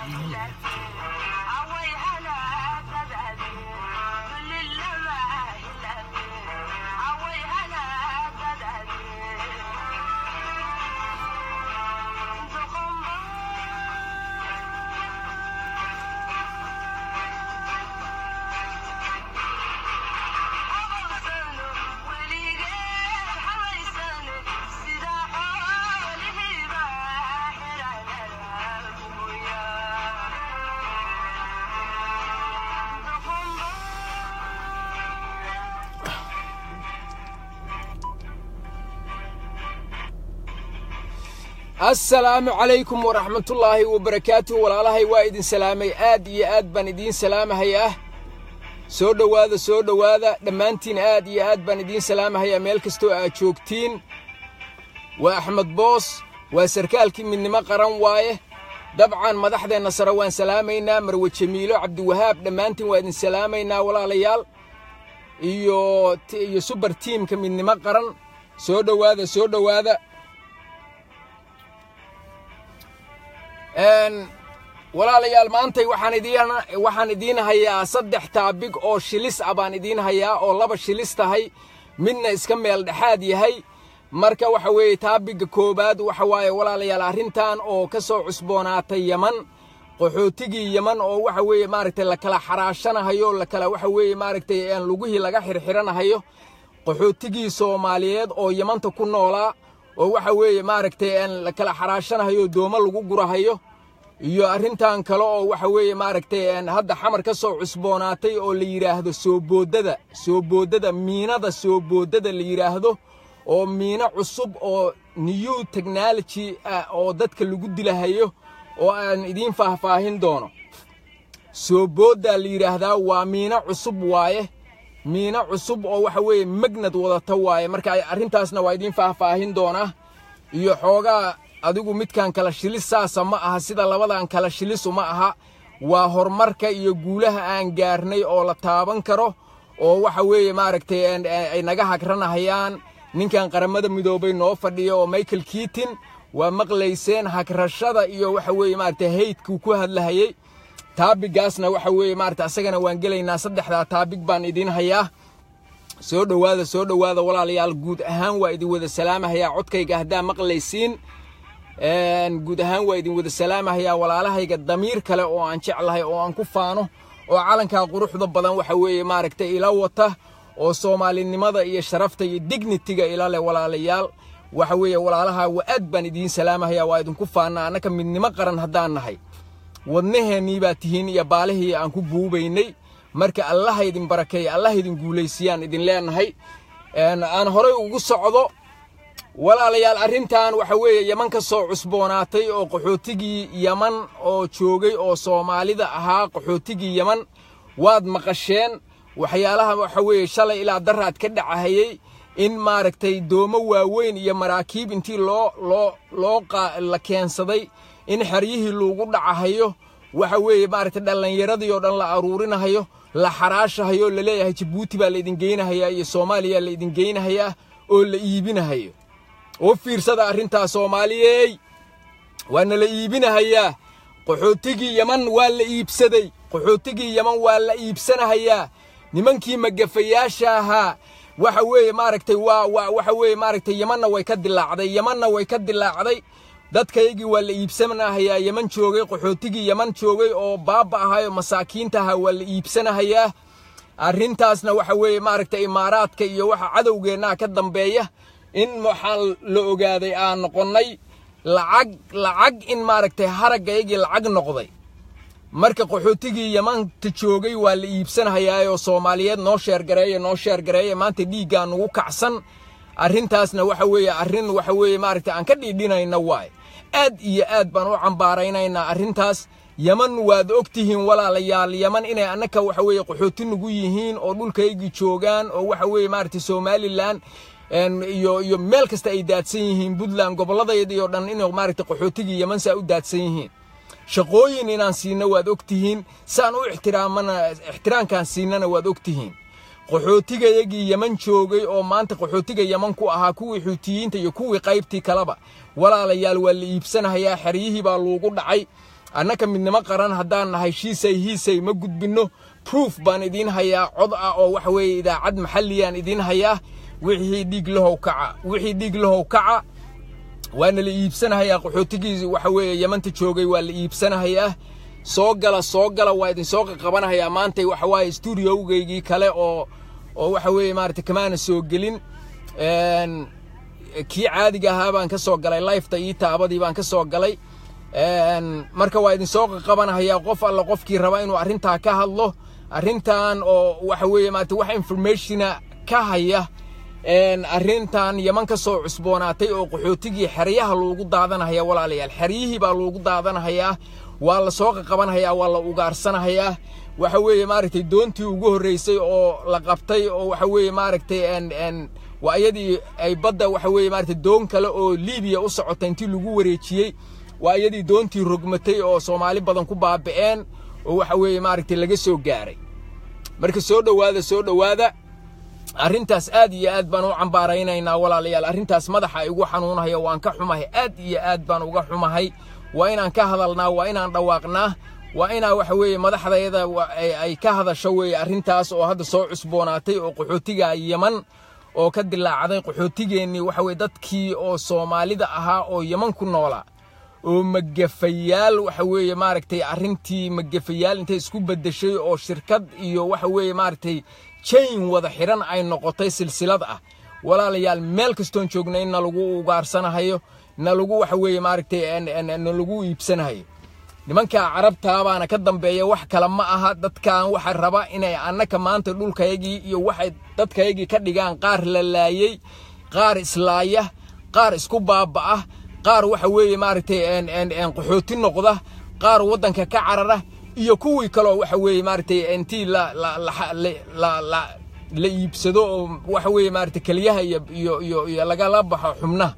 assalaamu calaykum waraxmatullaahi wabarakaatuh walaalahay waa idin salaamay aad iyo aad baan idiin salaamahayaa soo dhowaada soo dhowaada dhammaantiin aad iyo aad baan idiin salaamahayaa meel kastoo aad joogtiin waa axmed boos waa sarkaalkii midnimo qaran waaye dabcan madaxdeenna sare waan salaamaynaa marwe jamiilo cabdiwahaab dhammaantiin waa idin salaamaynaa walaalayaal iyo iyo subar tiimka midnimo qaran soo dhowaada soo dhowaada walaalayaal maantay waxaan idiin waxaan idiin hayaa saddex taabig oo shilis ah baan idiin hayaa oo laba shilis tahay midna iska meel dhexaad yahay marka waxa weeye taabigga koowaad waxa waaye walaalayaal arrintan oo ka soo cusboonaatay yeman qaxootigii yeman oo waxa weeye maaragtay la kala xaraashanahayo la kala waxa weeye maaragtay lugihii laga xirxiranahayo qaxootigii soomaaliyeed oo yemanta ku noolaa oo waxa weeye maaragtay la kala xaraashanahayo doomo lagu gurahayo iyo arrintan kale oo waxa weeye maaragtay hadda xamar ka soo cusboonaatay oo la yidhaahdo soobooddada soobooddada miinada soobooddada la yidhaahdo oo miino cusub oo new technology ah oo dadka lagu dilahayo oo aan idiin faahfaahin doono soobooddaa la yidhaahdaa waa miino cusub waaye miino cusub oo waxa weeye magnad wadata waaye marka arrintaasna waa idiin faahfaahin doonaa iyo xoogaa adigu midkan kala shilis saasa ma aha sida labadan kala shilisu ma aha waa horumarka iyo guulaha aan gaarnay oo la taaban karo oo waxa weeye maaragtay ay naga hagranahayaan ninkan qaramada midoobay noo fadhiya oo michael kiitin waa maqlayseen hagrashada iyo waxa weeye maaragtay haydkuu ku hadlahayey taabigaasna waxa weeye maaragtay asagana waan gelaynaa saddexdaa taabig baan idiin hayaa soo dhowaada soo dhowaada walaalayaal guud ahaan waa idin wada salaamahayaa codkayga haddaa maqlaysiin guud ahaan waa idin wada salaamahayaa walaalahayga damiir kale oo aan jeclahay oo aan ku faano oo calankaa quruxda badan waxa weeye maaragtay ila wata oo soomaalinimada iyo sharafta iyo dignitiga ila leh walaalayaal waxa weeye walaalaha waa aad baan idiin salaamahayaa waa idinku faana annaka midnimo qaran haddaan nahay wadnaheennii baa tihiin iyo baalihii aan ku buubaynay marka allaha idin barakeeya allaha idin guulaysiyaan idin leenahay aan horay ugu socdo walaalayaal arrintan waxa weeye yeman ka soo cusboonaatay oo qaxootigii yeman oo joogay oo soomaalida ahaa qaxootigii yeman waad maqasheen waxyaalaha waxa weeye shalay ilaa daraad ka dhacahayey in maaragtay doomo waaweyn iyo maraakiib intii loo loo loo la keensaday in xeryihii loogu dhacahayo waxa weeye maaragtay dhallinyaradii oo dhan la aruurinahayo la xaraashahayo laleeyahay jabuuti baa laydin geynahayaa iyo soomaaliya laydin geynahayaa oo la iibinahayo oo fiirsada arrintaa soomaaliyey waana la iibinahayaa qaxootigii yeman waa la iibsaday qaxootigii yeman waa la iibsanahayaa nimankii magafayaasha ahaa waxa weeye maaragtay waa waa waxa weeye maaragtay yemanna way ka dilaacday yemanna way ka dilaacday dadkaygii waa la iibsanahayaa yeman joogay qaxootigii yeman joogay oo baaba ahaayoo masaakiinta ahaa waa la iibsanahayaa arrintaasna waxa weeye maaragtay imaaraadka iyo waxa cadowgeennaa ka dambeeya in waxaa la ogaaday aan noqonnay lacag lacag in maaragtay haraggaygii lacag noqday marka qaxootigii yamanta joogay waa la iibsanahayaayoo soomaaliyeed noo sheergareeya noo sheergareeya maanta dhiiggaa nugu kacsan arrintaasna waxa weeye arrin waxa weeye maaragtay aan ka dhiidhinayna waaye aad iyo aad baan u cambaaraynaynaa arrintaas yeman waad og tihiin walaalayaal yeman inay annaka waxa weeye qaxooti nugu yihiin oo dhulkaygii joogaan oo waxa weeye maaragtay somalilan iyo iyo meel kasta ay daadsan yihiin puntland gobolladayadii oo dhan inay maaragtay qaxootigii yeman saa u daadsan yihiin shaqooyin inaan siino waad og tihiin saan u ixtiraamana ixtiraamkaan siinana waad og tihiin qaxootigayagii yeman joogay oo maanta qaxootiga yeman ku ahaa kuwii xuutiyiinta iyo kuwii qaybtii kaleba walaalayaal waa la iibsanahayaa xeryihii baa loogu dhacay annaka midnimo qaran haddaan nahay shiisay hiisay ma gudbinno proof baan idiin hayaa cod ah oo waxa weeye idaacad maxalliyaan idiin hayaa wixii dhiig lahow kaca wixii dhiig lahow kaca waana la iibsanahayaa qaxootigii waxa weeye yamanta joogay waa la iibsanahayaa soo gala soo gala waa idin soo qaqabanahayaa maantay waxa waaye stuudiogaygii kale oo oo waxa weeye maaragtay kamaana soo gelin kii caadiga ahaa baan ka soo galay lifeta ii taabadii baan ka soo galay marka waa idin soo qaqabanahayaa qof alla qofkii raba inuu arrintaa ka hadlo arrintan oo waxa weeye maarata wax informationa ka haya arrintan yaman ka soo cusboonaatay oo qaxootigii xeryaha loogu daadanahaya walaalayaal xeryihii baa loogu daadanahayaa waa la soo qaqabanhayaa waa la ugaarsanahayaa waxa weeye maaragtay doontii ugu horreysay oo la qabtay oo waxa weeye maaragtay waa iyadii ay badda waxa weeye maaragtay doon kale oo liibiya u socota intii lagu wareejiyey waa iyadii doontii rogmatay oo soomaali badan ku baaba'een oo waxa weeye maaragtay laga soo gaaray marka soo dhowaada soo dhowaada arrintaas aad iyo aad baan u cambaaraynaynaa walaalayaal arrintaas madaxa igu xanuunahaya waan ka xumahay aad iyo aad baan uga xumahay waa inaan ka hadalnaa waa inaan dhawaaqnaa waa inaa waxa weeye madaxdayada ay ka hadasho weeye arrintaas oo hadda soo cusboonaatay oo qaxootiga yaman oo ka dilaacday qaxootigeennii waxa weye dadkii oo soomaalida ahaa oo yaman ku noolaa oo magafayaal waxa weeye maaragtay arrintii magafayaal intay isku beddeshay oo shirkad iyo waxa weeye maaragtay jain wada xidhan ay noqotay silsilad ah walaalayaal meel kastoon joogna in nalagu ugaarsanahayo nalagu waxa weeye maaragtay nalagu iibsanahayo nimankaa carabtaa baana ka dambeeya wax kale ma aha dadkan waxa raba inay annaka maanta dhulkayagii iyo waxay dadkayagii ka dhigaan qaar la laayey qaar islaaya qaar isku baaba'ah qaar waxa weeye maaragtay qaxooti noqda qaar waddanka ka carara iyo kuwii kaloo waxa weeye maaragtay intii la la la la la iibsado oo waxa weeye maaragtay keliyaha iyo iyo iyo iyo lagala baxo xubnaha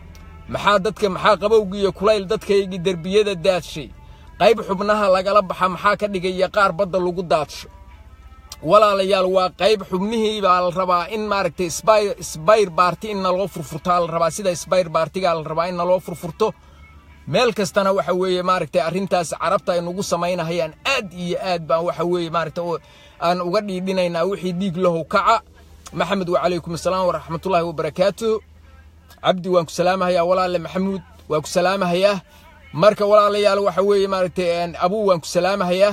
maxaa dadka maxaa qabowgii iyo kulayl dadkaygii derbiyada daadshay qayb xubnaha lagala baxa maxaa ka dhigaya qaar badda lagu daadsho walaalayaal waa qayb xubnihii baa la rabaa in maaragtay sbayr baarti in naloo furfurtaa la rabaa sida sbayr baartigaa la rabaa in naloo furfurto meel kastana waxa weeye maaragtay arrintaas carabta ay nagu samaynahayaan aad iyo aad baan waxa weeye maaragtay aan uga dhiidhinaynaa wixii dhiig lahow kaca maxamed wacalaykum assalaam waraxmatullaahi wabarakaatu cabdi waan ku salaamahayaa walaale maxamuud waan ku salaamahayaa marka walaalayaal waxa weeye maaragtay abuu waan ku salaamahayaa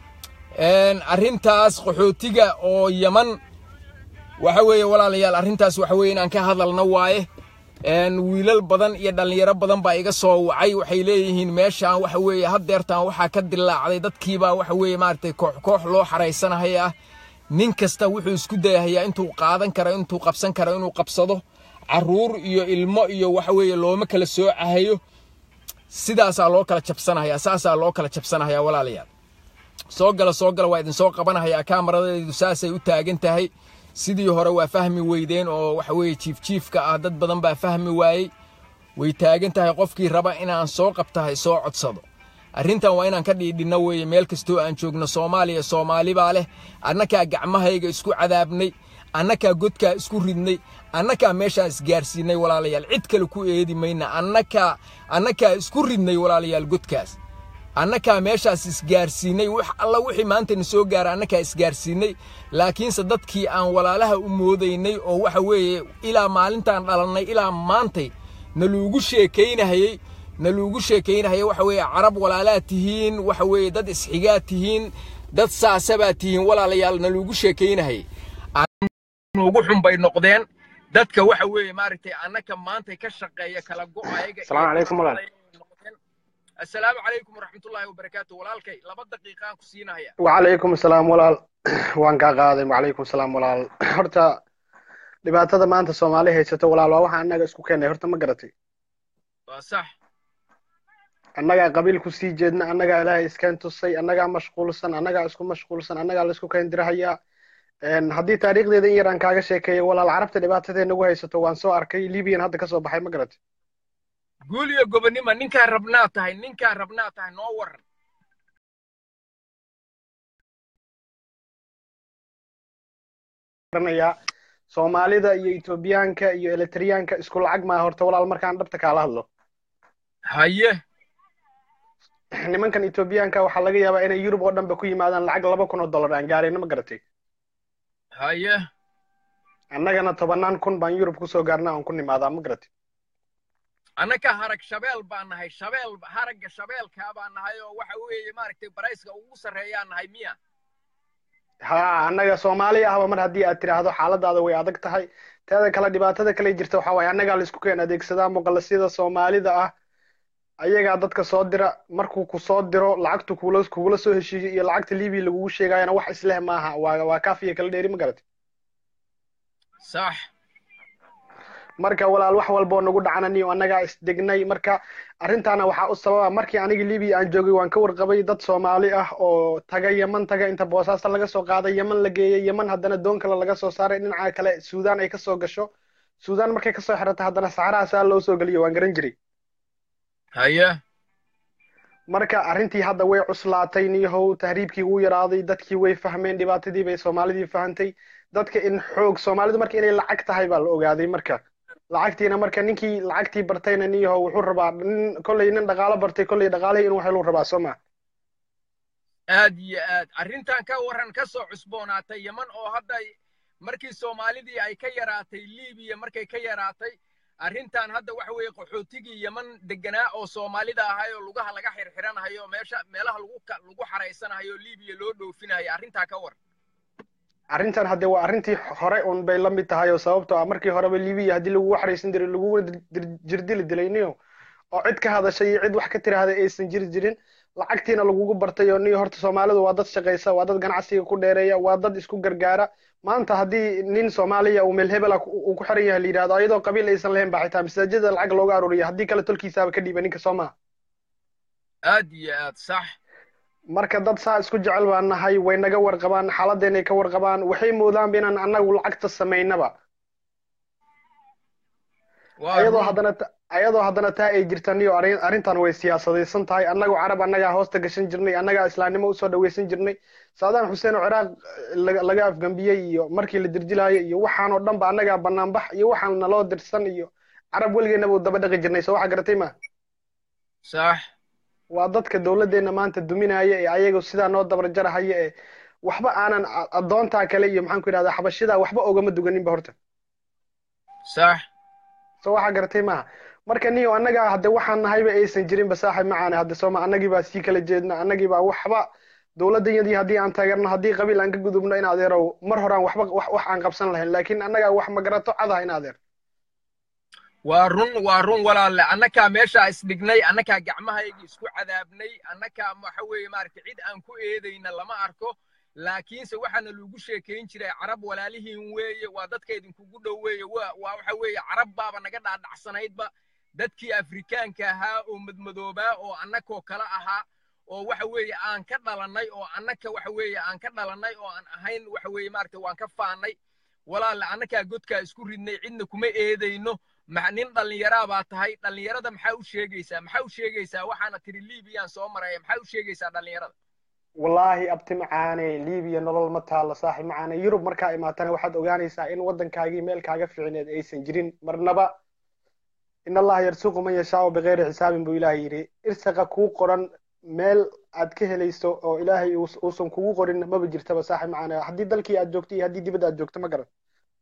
arrintaas qaxootiga oo yaman waxa weeye walaalayaal arrintaas waxa weeye inaan ka hadalna waaye wiilal badan iyo dhallinyaro badan baa iga soo wacay waxay leeyihiin meeshaan waxa weeye haddeertaan waxaa ka dilaacday dadkiibaa waxa weeye maaragtay koox koox loo xaraysanahayaa nin kasta wuxuu isku dayahayaa intuu qaadan karo intuu qabsan karo inuu qabsado carruur iyo ilmo iyo waxa weeye looma kala soocahayo sidaasaa loo kala jabsanahayaa saasaa loo kala jabsanahayaa walaalayaal soo gala soo gala waa idin soo qabanahayaa kaamaradeedu saasay u taagan tahay sidii hore waa fahmi weydeen oo waxa weeye jiifjiifka ah dad badan baa fahmi waayey way taagan tahay qofkii raba inaan soo qabtahay soo codsado arrintan waa inaan ka dhiidhinno weeye meel kastoo aan joogno soomaaliya soomaali baa leh annakaa gacmahayga isku cadaabnay annakaa godkaa isku ridnay annakaa meeshaan isgaarsiinay walaalayaal cid kale ku eedi mayna annakaa annakaa isku ridnay walaalayaal godkaas annakaa meeshaas isgaarsiinay wax alla wixii maantana soo gaara annakaa isgaarsiinay laakiinse dadkii aan walaalaha u moodaynay oo waxa weeye ilaa maalintaan dhalannay ilaa maantay naluugu sheekaynahayey naluugu sheekaynahayay waxa weeye carab walaalaad tihiin waxa weeye dad isxigaad tihiin dad saasabaad tihiin walaalayaal naluugu sheekaynahayay nuugu xun bay noqdeen dadka waxa weeye maaragtay annaka maantay ka shaqeeya kala go'ayaga السلام عليكم ولا السلام عليكم ورحمة الله وبركاته walaalkay laba daqiiqaan ku siinaya وعليكم السلام walaal waan kaa qaaday وعليكم السلام walaal horta dhibaatada maanta soomaali haysato walaal waa waxa annaga isku keenay horta ma garatay waa sax annagaa qabiil ku sii jeedna annagaa ilaahay iskeen tusay annagaa mashquulsan annagaa isku mashquulsan annagaa laisku keen dirahayaa haddii taariikhdeeda in yar aan kaaga sheekeeyo walaal carabta dhibaatadee nagu haysato waan soo arkay libiyan hadda kasoo baxay ma garatay guul iyo gobonimo ninkaa rabnaa tahay ninkaa rabnaa tahay noo waran garanayaa soomaalida iyo etoobiyaanka iyo eletriyaanka isku lacag maa horta walaal markaan dhabta kaala hadlo haye nimankan etoobiyaanka waxaa laga yaabaa inay yurub oo dhanba ku yimaadaan lacag laba kun oo dollar aan gaarayna ma garatay haye annagana tobannaan kun baan yurub kusoo gaarna aan ku nimaadaa ma garatay annaka harag shabeel baan nahay shabeel haragga shabeelkaa baan nahay oo waxa weeye maaragtay barayska ugu sarreeyaan nahay miya ha annaga soomaali ahba mar haddii aad tidhaahdo xaaladaada way adag tahay teeda kale dhibaatada kale jirta waxaa waaye annagaa la isku keen adeegsadaa muqalasyada soomaalida ah ayagaa dadka soo dira markuu ku soo diro lacagtu kugula kugula soo heshiiyo iyo lacagta libiya lagugu sheegayana wax isleh maaha waa waa kaafiya kala dheeri ma garatay sax marka walaal wax walboo nagu dhacanani oo annagaa isdegnay marka arrintaana waxaa u sababa markii anigii libiya aan joogay waan ka warqabay dad soomaali ah oo taga yeman taga inta boosaasta laga soo qaaday yeman la geeyey yeman haddana doon kale laga soo saaray dhinaca kale suudaan ay kasoo gasho suudaan markay kasoo xirata haddana saxarahaasaa loo soo geliyo waan garan jiray haye marka arrintii hadda way cuslaatay niyahow tahriibkii wuu yaraaday dadkii way fahmeen dhibaatadii bay soomaalidii fahantay dadka in xoog soomaalidu marka inay lacag tahay baa la ogaaday marka lacagtiina marka ninkii lacagtii bartayna niyahow wuxuu rabaa nin kolley nin dhaqaalo bartay kolley dhaqaalihii inuu heluu rabaa soo ma aad iyo aad arrintan ka warran ka soo cusboonaatay yeman oo hadda markii soomaalidii ay ka yaraatay libiya markay ka yaraatay arrintan hadda waxa weeye qaxootigii yeman deganaa oo soomaalida ahay oo lugaha laga xirxiranahayo meesha meelaha lagu lagu xaraysanahayo libiya loo dhoofinayo arrintaa ka war arrintan hadde waa arrintii hore un bay la mid tahay oo sababtoo ah markii horeba libiya haddii lagugu xaraysan jiray laguguna jirdili dilayniyo oo cid ka hadashay iyo cid wax ka tiraahday aysan jiri jirin lacagtiina lagugu bartay oo niyo horta soomaalidu waa dad shaqaysa waa dad ganacsiga ku dheereeya waa dad isku gargaara maanta haddii nin soomaaliya uu meel hebela uu ku xiran yahay la yidhahdo ayadoo qabiil aysan lahayn baa xitaa masaajida lacag looga aruuriya haddii kale tolkiisaaba ka dhiiba ninka soo maha aad iyo aad sax marka dad saa isku jecel baan nahay way naga warqabaan xaaladeenay ka warqabaan waxay moodaanba inaan annagu lacagta samaynaba ayadoo haddana ayadoo haddana taa ay jirtaniyo arrintan way siyaasadaysan tahay annagu carab annagaa hoosta gashan jirnay annagaa islaamnimo usoo dhawaysan jirnay saadaan xuseen oo ciraaq laga afgambiyey iyo markii la dirjilaayo iyo waxaan oo dhan ba annagaa banaanbax iyo waxaan naloo dirsan iyo carab weligeennaba u daba dhaqi jirnay soo waxa garatay ma sax waa dadka dowladdeenna maanta duminaya ee ayagu sidaa noo dabarjarahaya ee waxba aanan addoontaa kale iyo maxaan ku yidhahdaa xabashidaa waxba ogama duganinba horta sax soo waxaa garatay maaha marka niyo annagaa hadde waxaan nahayba aysan jirinba saaxib macaane hadde sooma annagii baa sii kala jeedna annagii baa waxba dowladdayadii haddii aan taageerno haddii qabiil aan ka gudubno in adeerow mar horaan waxba wax aan qabsan lahayn laakiin annagaa wax magarato cadaha in adeer waa run waa run walaalle annakaa meeshaa isdhignay annakaa gacmahaygii isku cadaabnay annakaa waxa weeye maaragtay cid aan ku eedayna lama arko laakiinse waxaana lagu sheekayn jiray carab walaalihiin weeye waa dadka idinkugu dhow weeye waa waxa weeye carab baaba naga dhaadhacsanaydba dadkii afrikaanka ahaa oo madmadoobaa oo annakoo kale ahaa oo waxa weeye aan ka dhalannay oo annaka waxa weeye aan ka dhalannay oo aan ahayn waxa weeye maaragtay waan ka faannay walaalle annakaa godkaa isku ridnay cidna kuma eedayno nin dhallinyaraa baa tahay dhallinyarada maxaa u sheegaysaa maxaa u sheegaysaa waxaana tiri liibiyaan soo maraya maxaa u sheegaysaa dhallinyarada wallaahi abti macaane libiya nolol ma taalo saaxib macaane yurub markaa imaatana waxaad ogaanaysaa in waddankaagii meel kaaga ficineed aysan jirin marnaba in allaha yarsuqu man yashaau bikayri xisaabin buu ilaahay yidhi irsaqa kuu qoran meel aad ka helayso oo ilaahay uusan kugu qorin maba jirtaba saaxib macaane haddii dalkii aad joogto iyo haddii dibadda aad joogto ma garan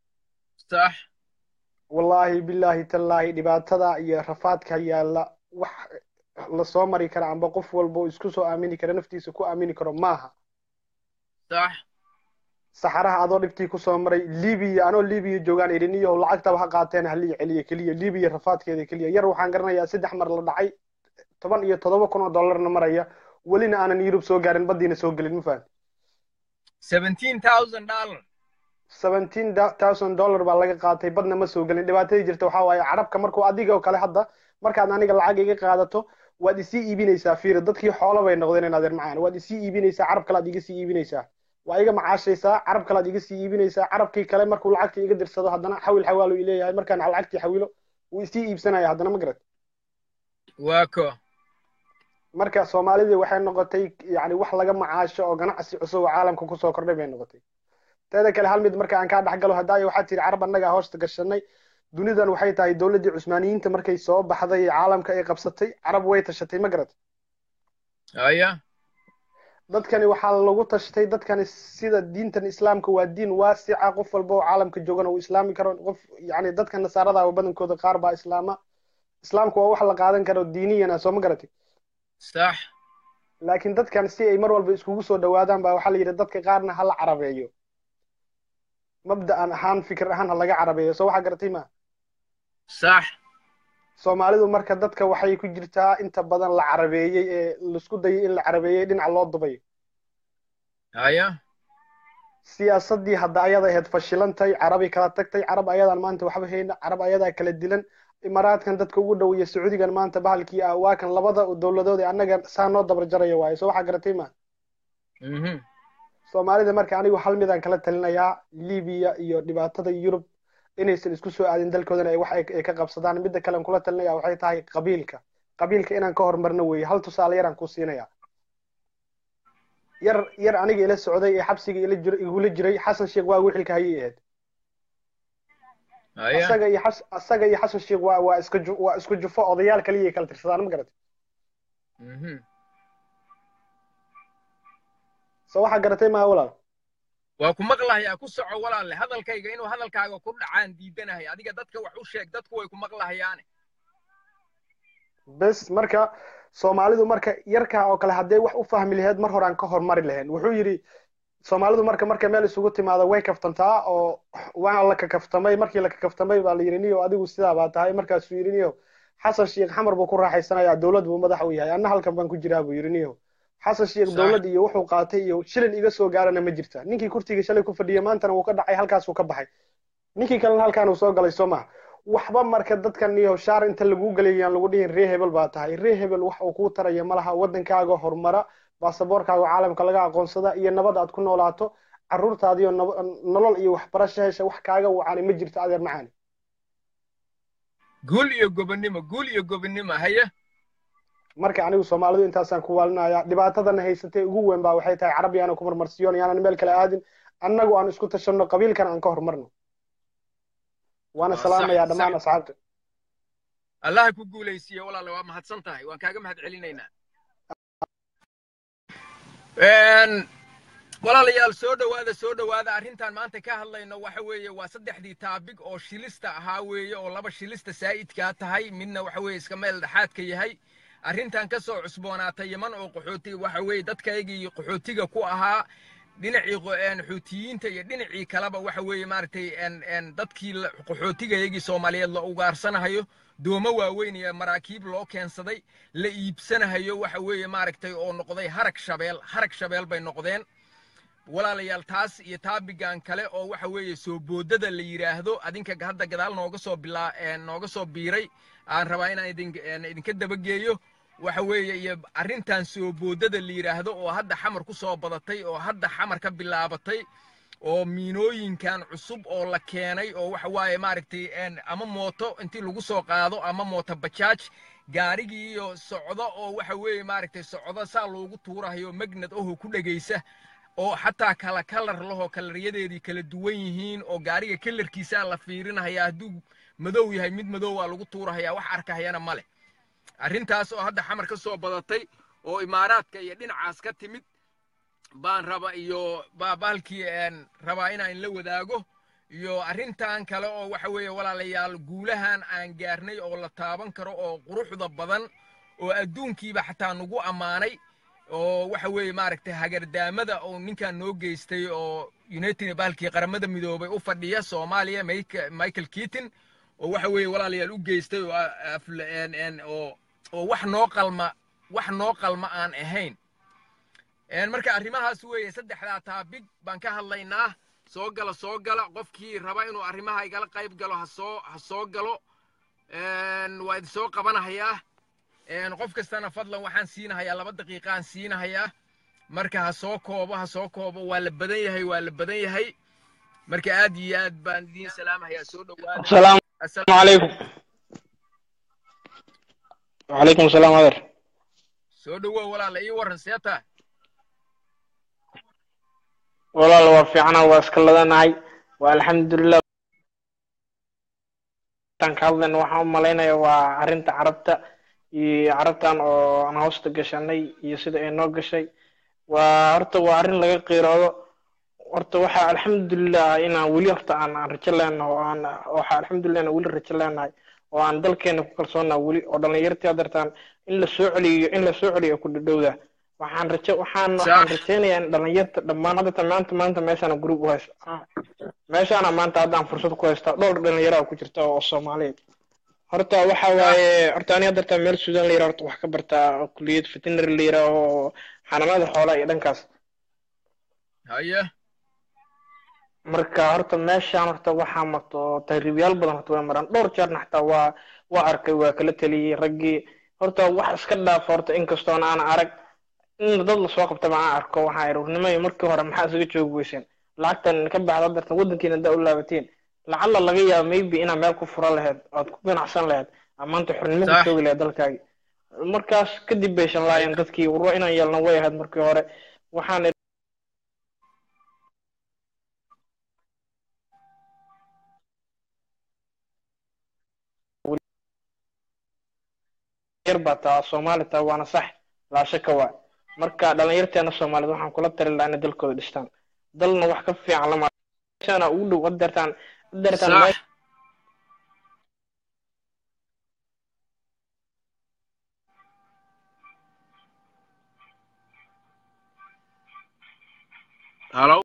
sax wallaahi bilaahi tallaahi dhibaatada iyo rafaadka yaalla wax lasoo mari kara amba qof walba isku soo aamini kara naftiisa ku aamini karo maaha sax saxaraha adoo dhibtii kusoo maray libiya anoo libiya joogaan idhin iyo lacagtaba ha qaateen halii celiya keliya libiya rafaadkeeda keliya yar waxaan garanayaa saddex mar la dhacay toban iyo toddoba kun oo dollarna maraya welina aanan yurub soo gaarin baddiina soo gelin ma fahan seventeen thousand dollar seventeen thousand dollar baa laga qaatay badna ma soo gelin dhibaatadii jirta waxaa waaye carabka markuu adiga oo kale hadda markaad aniga lacag iga qaadato waad isii iibinaysaa fiiri dadkii xoolo bay noqdeen in adeer macaan waad isii iibinaysaa carab kale aad iga sii iibinaysaa waa iga macaashaysaa carab kale aad iga sii iibinaysaa carabkii kale markuu lacagta iga dirsado haddana xawil xawaalu ileeyahay markaan lacagtii xawilo wuu isii iibsanaya haddana ma garad waa ko marka soomaalidii waxay noqotay yani wax laga macaasho oo ganacsi cusub oo caalamka kusoo kordhay bay noqotay teeda kale hal mid marka aan kaa dhex galo hadaayo waxaa tiri carab annagaa hoosta gashanay dunidan waxay tahay dowladdii cusmaaniyiinta markay soo baxday caalamka ay qabsatay carab way tashatay ma garad haya dadkani waxaa lagu tashtay dadkani sida diintan islaamka waa diin waasica qof walba oo caalamka joogana uu islaami karo qof yani dadka nasaarada ah badankooda qaar baa islaama islaamku waa wax la qaadan karo diiniyana soo ma garatay sax laakiin dadkan si ay mar walba iskugu soo dhawaadaan baa waxaa la yidhi dadka qaarna ha la carabeeyo mabda'an ahaan fikir ahaan ha laga carabeeyo soo waxaa garatay ma sax soomaalidu marka dadka waxay ku jirtaa inta badan la carabeeyey ee laisku dayay in la carabeeyey dhinaca loo dubayo haya siyaasaddii hadda ayada ahayd fashilantay carabi kala tagtay carab ayadaan maanta waxba hayna carab ayadaa kala dilan imaaraadkan dadka ugu dhow iyo sacuudigan maanta bahalkii ah waa kan labada dowladood ee annaga saa noo dabar jaraya waaye soo waxaa garatay ma mhm soomaalida marka anigu hal midaan kala talinayaa libiya iyo dhibaatada yurub inaysan isku soo aadin dalkoodana ay wax ay ay ka qabsadaan midda kale aan kula talinaya waxay tahay qabiilka qabiilka inaan ka horumarno weeye hal tusaale yaraan ku siinaya yar yar aniga ila socday ee xabsiga ila jir igula jiray xasan sheekh waa wixilka hayay ahayd haya asaga iyo xas asaga iyo xasan sheekh waa waa iska ju waa isku jufo odayaal kaliya kala tirsadaan ma garatay mhm soo waxaa garatay maa walaal waa ku maqlahayaa ku soco walaalle hadalkayga inuu hadalkaaga ku dhacaan diidanahay adiga dadka wax u sheeg dadku way ku maqlahayaane bes marka soomaalidu marka yarkaa oo kale hadday wax u fahmi lahayd mar horaan ka hormari lahayn wuxuu yidhi soomaalidu marka marka meel isugu timaado way kaftantaa oo waa la kakaftamay markii la kakaftamay baa la yidhi niyo adigu sidaa baa tahay markaasuu yidhi niyo xasan sheekh xamar buu ku raaxaysanayaa dowlad buu madax u yahay anna halkan baan ku jiraa buu yidhi niyo xasan sheekh Sax. dowlad iyo wuxuu qaatay iyo shilin iga soo gaarana ma jirta ninkii kurtiga shalay ku fadhiyay maantana wuu ka dhacay halkaasuu ka baxay ninkii kalena halkaan uu soo galay soo maha waxba marka dadkan iyo shaar inta lagu galayaan lagu dhihin ree hebel baa tahay ree hebel wax uu kuu taraya malaha waddankaaga horumara baasaboorkaaga caalamka laga aqoonsada iyo nabad aad ku noolaato carruurtaadiyo nab- nolol iyo waxbarasho hesha wax kaaga wacani ma jirto adeer macaani guul iyo gobonnimo guul iyo gobonnimo haya marka anigu soomaalidu intaasaan ku waalinaya dhibaatadana haysatay ugu weyn baa waxay tahay carab yaana ku marmarsiyoon yaanan meel kale aadin annagu aan isku tashanno qabiilkan aan ka horumarno waana Waa salaamayaa sax, dhammaan sax. asxaabta allaha ku guulaysiiye walaale waa mahadsan tahay waan kaaga mahad celinaynaa Een, walaalayaal soo dhowaada soo dhowaada arrintan maanta ka hadlayno waxa weeye waa saddexdii taabig oo shilista ahaa weeye oo laba shilista saa'idkaa tahay midna waxa weeye iska meel dhexaadka yahay arrintan ka soo cusboonaatay yaman oo qaxooti waxa weeye dadkaygii qaxootiga ku ahaa dhinacii qo- een, xuutiyiinta iyo dhinacii kaleba waxa weeye maaragtay een, een, dadkii la- qaxootigayagii soomaaliyeed la ugaarsanahayo doomo waaweyn iyo maraakiib loo keensaday la iibsanahayo waxa weeye maaragtay oo noqday harag shabeel harag shabeel bay noqdeen walaalayaal taas iyo taabigan kale oo waxa weeye soo boodada la yidhaahdo adinka hadda gadaal nooga soo bilaa een, nooga soo biiray aan rabaa inaan idin een, idinka dabageeyo waxa weeye iyo arrintan soo boodada la yidhaahdo oo hadda xamar ku soo badatay oo hadda xamar ka bilaabatay oo miinooyinkan cusub oo la keenay oo waxa waaye maaragtay een, ama mooto intii lagu soo qaado ama mooto bajaaj gaarigii iyo socdo oo waxa weeye maaragtay socdo saa loogu tuurahayo magnad ahoo ku dhegaysa oo xataa kala kalar lahoo kalaryadeedii kala duwan yihiin oo gaariga kalarkiisaa la fiirinahaya hadduu madow yahay mid madow waa lagu tuurahaya wax arkahayana male arrintaas oo hadda xamar ka soo badatay oo imaaraadka iyo dhinacaas ka timid baan raba iyo baa bahalkii een, rabaa inaan la wadaago iyo arrintan kale oo waxa weeye walaalayaal guulahan aan gaarnay oo la taaban karo oo quruxda badan oo adduunkiiba xataa nagu ammaanay oo waxa weeye maaragtay hagardaamada oo ninkan noo geystay oo united bahalkii qaramada midoobay u fadhiya soomaaliya Mike- michael keaton oo waxa weeye walaalayaal u geystay oo a- afla- een- een- oo oo wax noo qalma wax noo qalma aan ahayn Een, marka arrimahaas weeye saddexdaa taabig baan ka hadlaynaa soo gala soo gala qofkii raba inuu arrimaha igala qayb galo ha soo ha soo galo Een, waa idin soo qabanahayaa Een, qof kastana fadlan waxaan siinahayaa laba daqiiqaan siinahayaa marka ha soo koobo ha soo koobo waa la badan yahay waa la badan yahay marka aad iyo aad baan idiin salaamahayaa soo dhowaada asalaamu Assalaamu calaykum wacalaykum asalaam adeer soo dhowow walaala ii warran seeta walaal waa fiicana waa iska ladanahay waa alxamdulilah tan ka hadlayna waxaan u malaynaya waa arrinta carabta iyo carabtan oo aan hoosta gashanay iyo sida ay noo gashay waa horta waa arrin laga qiiroodo horta waxaa alxamdulilah inaan weli horta aan aan rajo leenahay oo aan waxaa alxamdulilah inaan weli rajo leenahay oo aan dalkeena ku kalsoonnaha weli oo dhallinyartii adartaan in la soo celiyo in la soo celiyo ku dhadhowda waxaan rajo waxaan waxaan rajaynayaa in dhallinyarta dhammaan hadda maanta maanta meeshaana group u haysta meeshaana maanta haddaan fursad ku haystaa dhowr dhallinyaraa ku jirta oo soomaaliyeed horta waxa waaye horta aniga dartaa meel suudan la yira horta wax ka bartaa kuliyad veterinary la yira oo xanaanada xoolaha iyo dhankaas haye marka horta meeshaan horta waxaa marto tahriibyaal badan horta way maraan dhowr jeerna xataa waa waa arkay waa kala teliyey raggii horta wax iska dhaaf horta inkastoona aan arag in dad lasoo qabtaba aan arko waxaa irurnimay markii hore maxaa isaga joogi weyseen lacagtan ka baxda dartan waddankiina haddaa u laabateen lacalla laga yaaba maybe inaa meel ku fura lahayd ood ku ganacsan lahayd amaanta xornimo ku joogi lahayd dalkaagi markaas kadib bay shanlaayeen dadkii warwa inaan yeelno way ahayd markii hore waxaan yar baa taa soomaali taa waana sax laa shaka waa marka dhalinyarteena soomaaliyed waxaan kula tari lahaa inay dalkooda dhistaan dalna wax ka fiican lama meeshaana ugu dhow adeertaan adeertaan halo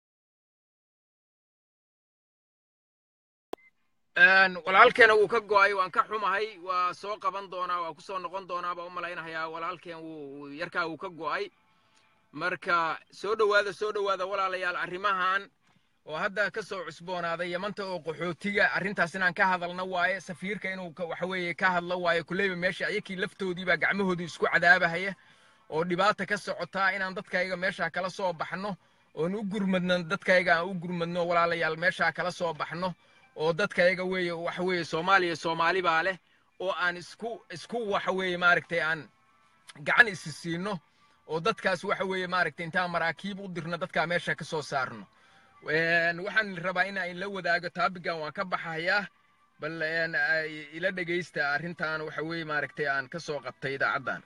walaalkeena wuu ka go'ay waan ka xumahay waa soo qaban doonaa waa ku soo noqon doonaa baa u malaynahayaa walaalkeen wuu yarkaa wuu ka go'ay marka soo dhowaada soo dhowaada walaalayaal arrimahan oo hadda ka soo cusboonaaday yamanta oo qaxootiga arrintaas inaan ka hadalna waaye safiirka inuu waxa weeye ka hadlo waaye kuleyba meesha ayakii laftoodii baa gacmahoodii isku cadaabahaya oo dhibaata ka socotaa inaan dadkayga meeshaa kala soo baxno oon u gurmadno dadkayga aan u gurmadno walaalayaal meeshaa kala soo baxno oo dadkayaga weeye waxa weeye soomaaliya soomaali baa leh oo aan isku isku waxa weeye maaragtay aan gacan isi siino oo dadkaas waxa weeye maaragtay intaan maraakiib u dirno dadkaa meesha ka soo saarno waxaan rabaa in aan la wadaago taabigan waan ka baxayaa bal ila dhegaysta arrintan waxa weeye maaragtay aan ka soo qabtay idaacaddan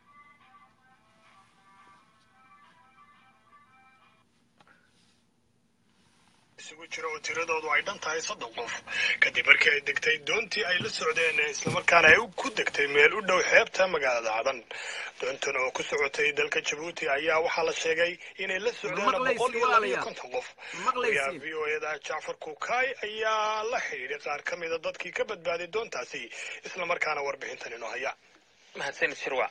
isugu jira oo tiradoodu ay dhan tahay soddon qof kadib markii ay degtay doontii ay la socdeen islamarkaana ay ku degtay meel u dhow xeebta magaalada cadan doontan oo ku socotay dalka jabuuti ayaa waxaa la sheegay inay la socdeen boqol iyo laba iyo konton qof wariyaha v o eda jacfar kukaay ayaa la xidhiidhay qaar ka mida dadkii ka badbaaday doontaasi islamarkaana warbixintan inoo haya mahadsanid shirwac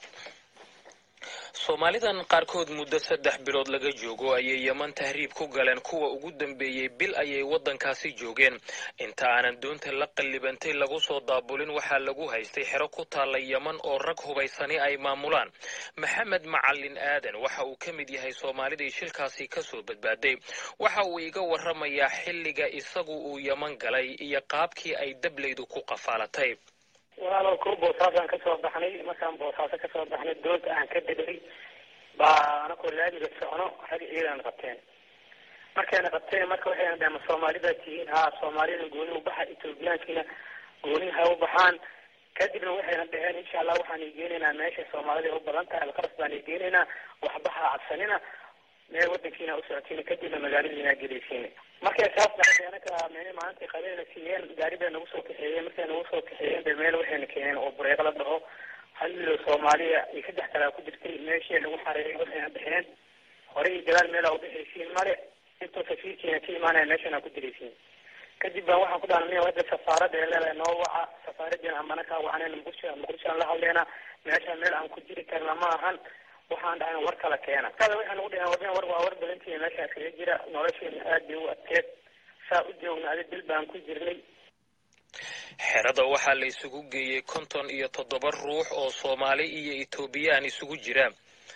soomaalidan qaarkood muddo saddex bilood laga joogo ayay yeman tahriib ku galeen kuwa ugu dambeeyey bil ayay waddankaasi joogeen inta aanan doonta la qallibantay lagu soo daabulin waxaa lagu haystay xero ku taalla yeman oo rag hubaysani ay maamulaan maxamed macalin aadan waxa uu ka mid yahay soomaalidii shilkaasi ka soo badbaaday waxa uu iga warramayaa xilliga isagu uu yeman galay iyo qaabkii ay dablaydu ku qafaalatay walaalow ko boosaasaan kasoo baxnay markaan boosaaso kasoo baxnay doonta aan ka degay baa anakoo laamiga socno rag ciidan qabteen markayna qabteen marka waxayna dhaheen ma soomaalida tihiin haa soomaalida gooni u baxa ethoobiyaankiina gooni ha u baxaan kadibna waxayna dhaheen insha allah waxaan igeenaynaa meesha soomaalida u badan tahay alqaras baan igeenaynaa waxbaha cabsanina meel wadankiina u socotiina kadibna magaaladiina gelaysiina markay saas dhacday anaka meel maalintii qabeena siiyeen gaari bay nagu soo kaxeeyeen markay nagu soo kaxeeyeen bay meel waxayna keeneen oo bureeq la dhaho hal milo soomaaliya iyo saddex kalaa ku jirtay meeshii nagu xareeyay waxayna dhexeen hore iyo gadaal meelaa udhexaysiin male intoo safiirkiina ka imaanaya meeshana ku diraysiin kadib baan waxaan ku dhahnay hadda safaarada ee leedahay noo waca safaaradiina amana kaa wacneen muqdisho muqdishoan la hadleena meesha meel aan ku jiri karna ma ahan waxaan dhahay war kala keena kada waxaan ugu dhahay wardan war waa war badantiina meeshaas kaga jira nolosheena aad bay u adkeed saa u joogna adi dil baan ku jirnay xerada waxaa la isugu geeyey konton iyo toddoba ruux oo soomaali iyo etoobiyaan isugu jira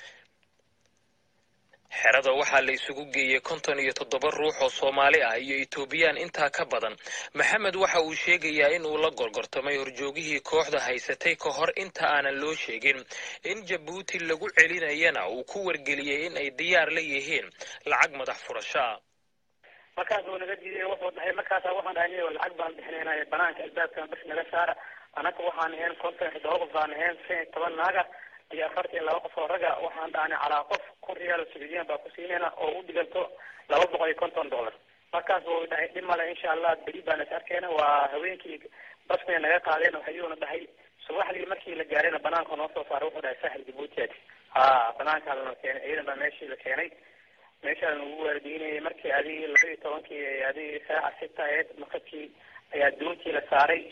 xerada waxaa la isugu geeyey konton iyo toddoba ruux oo soomaali ah iyo etoobiyaan intaa ka badan maxamed waxa uu sheegayaa in uu la gorgortamay horjoogihii kooxda haysatay ka hor inta aanan loo sheegin in jabuuti lagu celinayana uu ku wargeliyey in ay diyaar la yihiin lacag madax furashaa markaas uu naga diiday wuxuu dhahay markaasa waxaan dhahay niyo lacag baan bixinaynaa banaanka albaabkan bas naga saara annaga waxaan ahayn konton iyo toddoba qof baan ahayn shan iyo toban naaga iyo afartan iyo laba qof oo raga waxaan dhahnay calaa qof kun riyaal oo sacuudiyan baa ku siinayna oo u dhiganto laba boqol iyo konton dollar markaas wuu dhahay dhib male insha allah beri baan is arkeyna waa haweenkii basmay naga qaadeen oo hayuuna dhahay subaxdii markii la gaarayna banaanka noo soo saaray wuxuu dhahay saaxil jabuutiyaad ha banaankaa lana keenay ciidan baa meeshii la keenay meeshaa lagu waardiinayay markii adig laba iyo tobankii adig saaca sita aheyd maqadkii ayaa doontii la saaray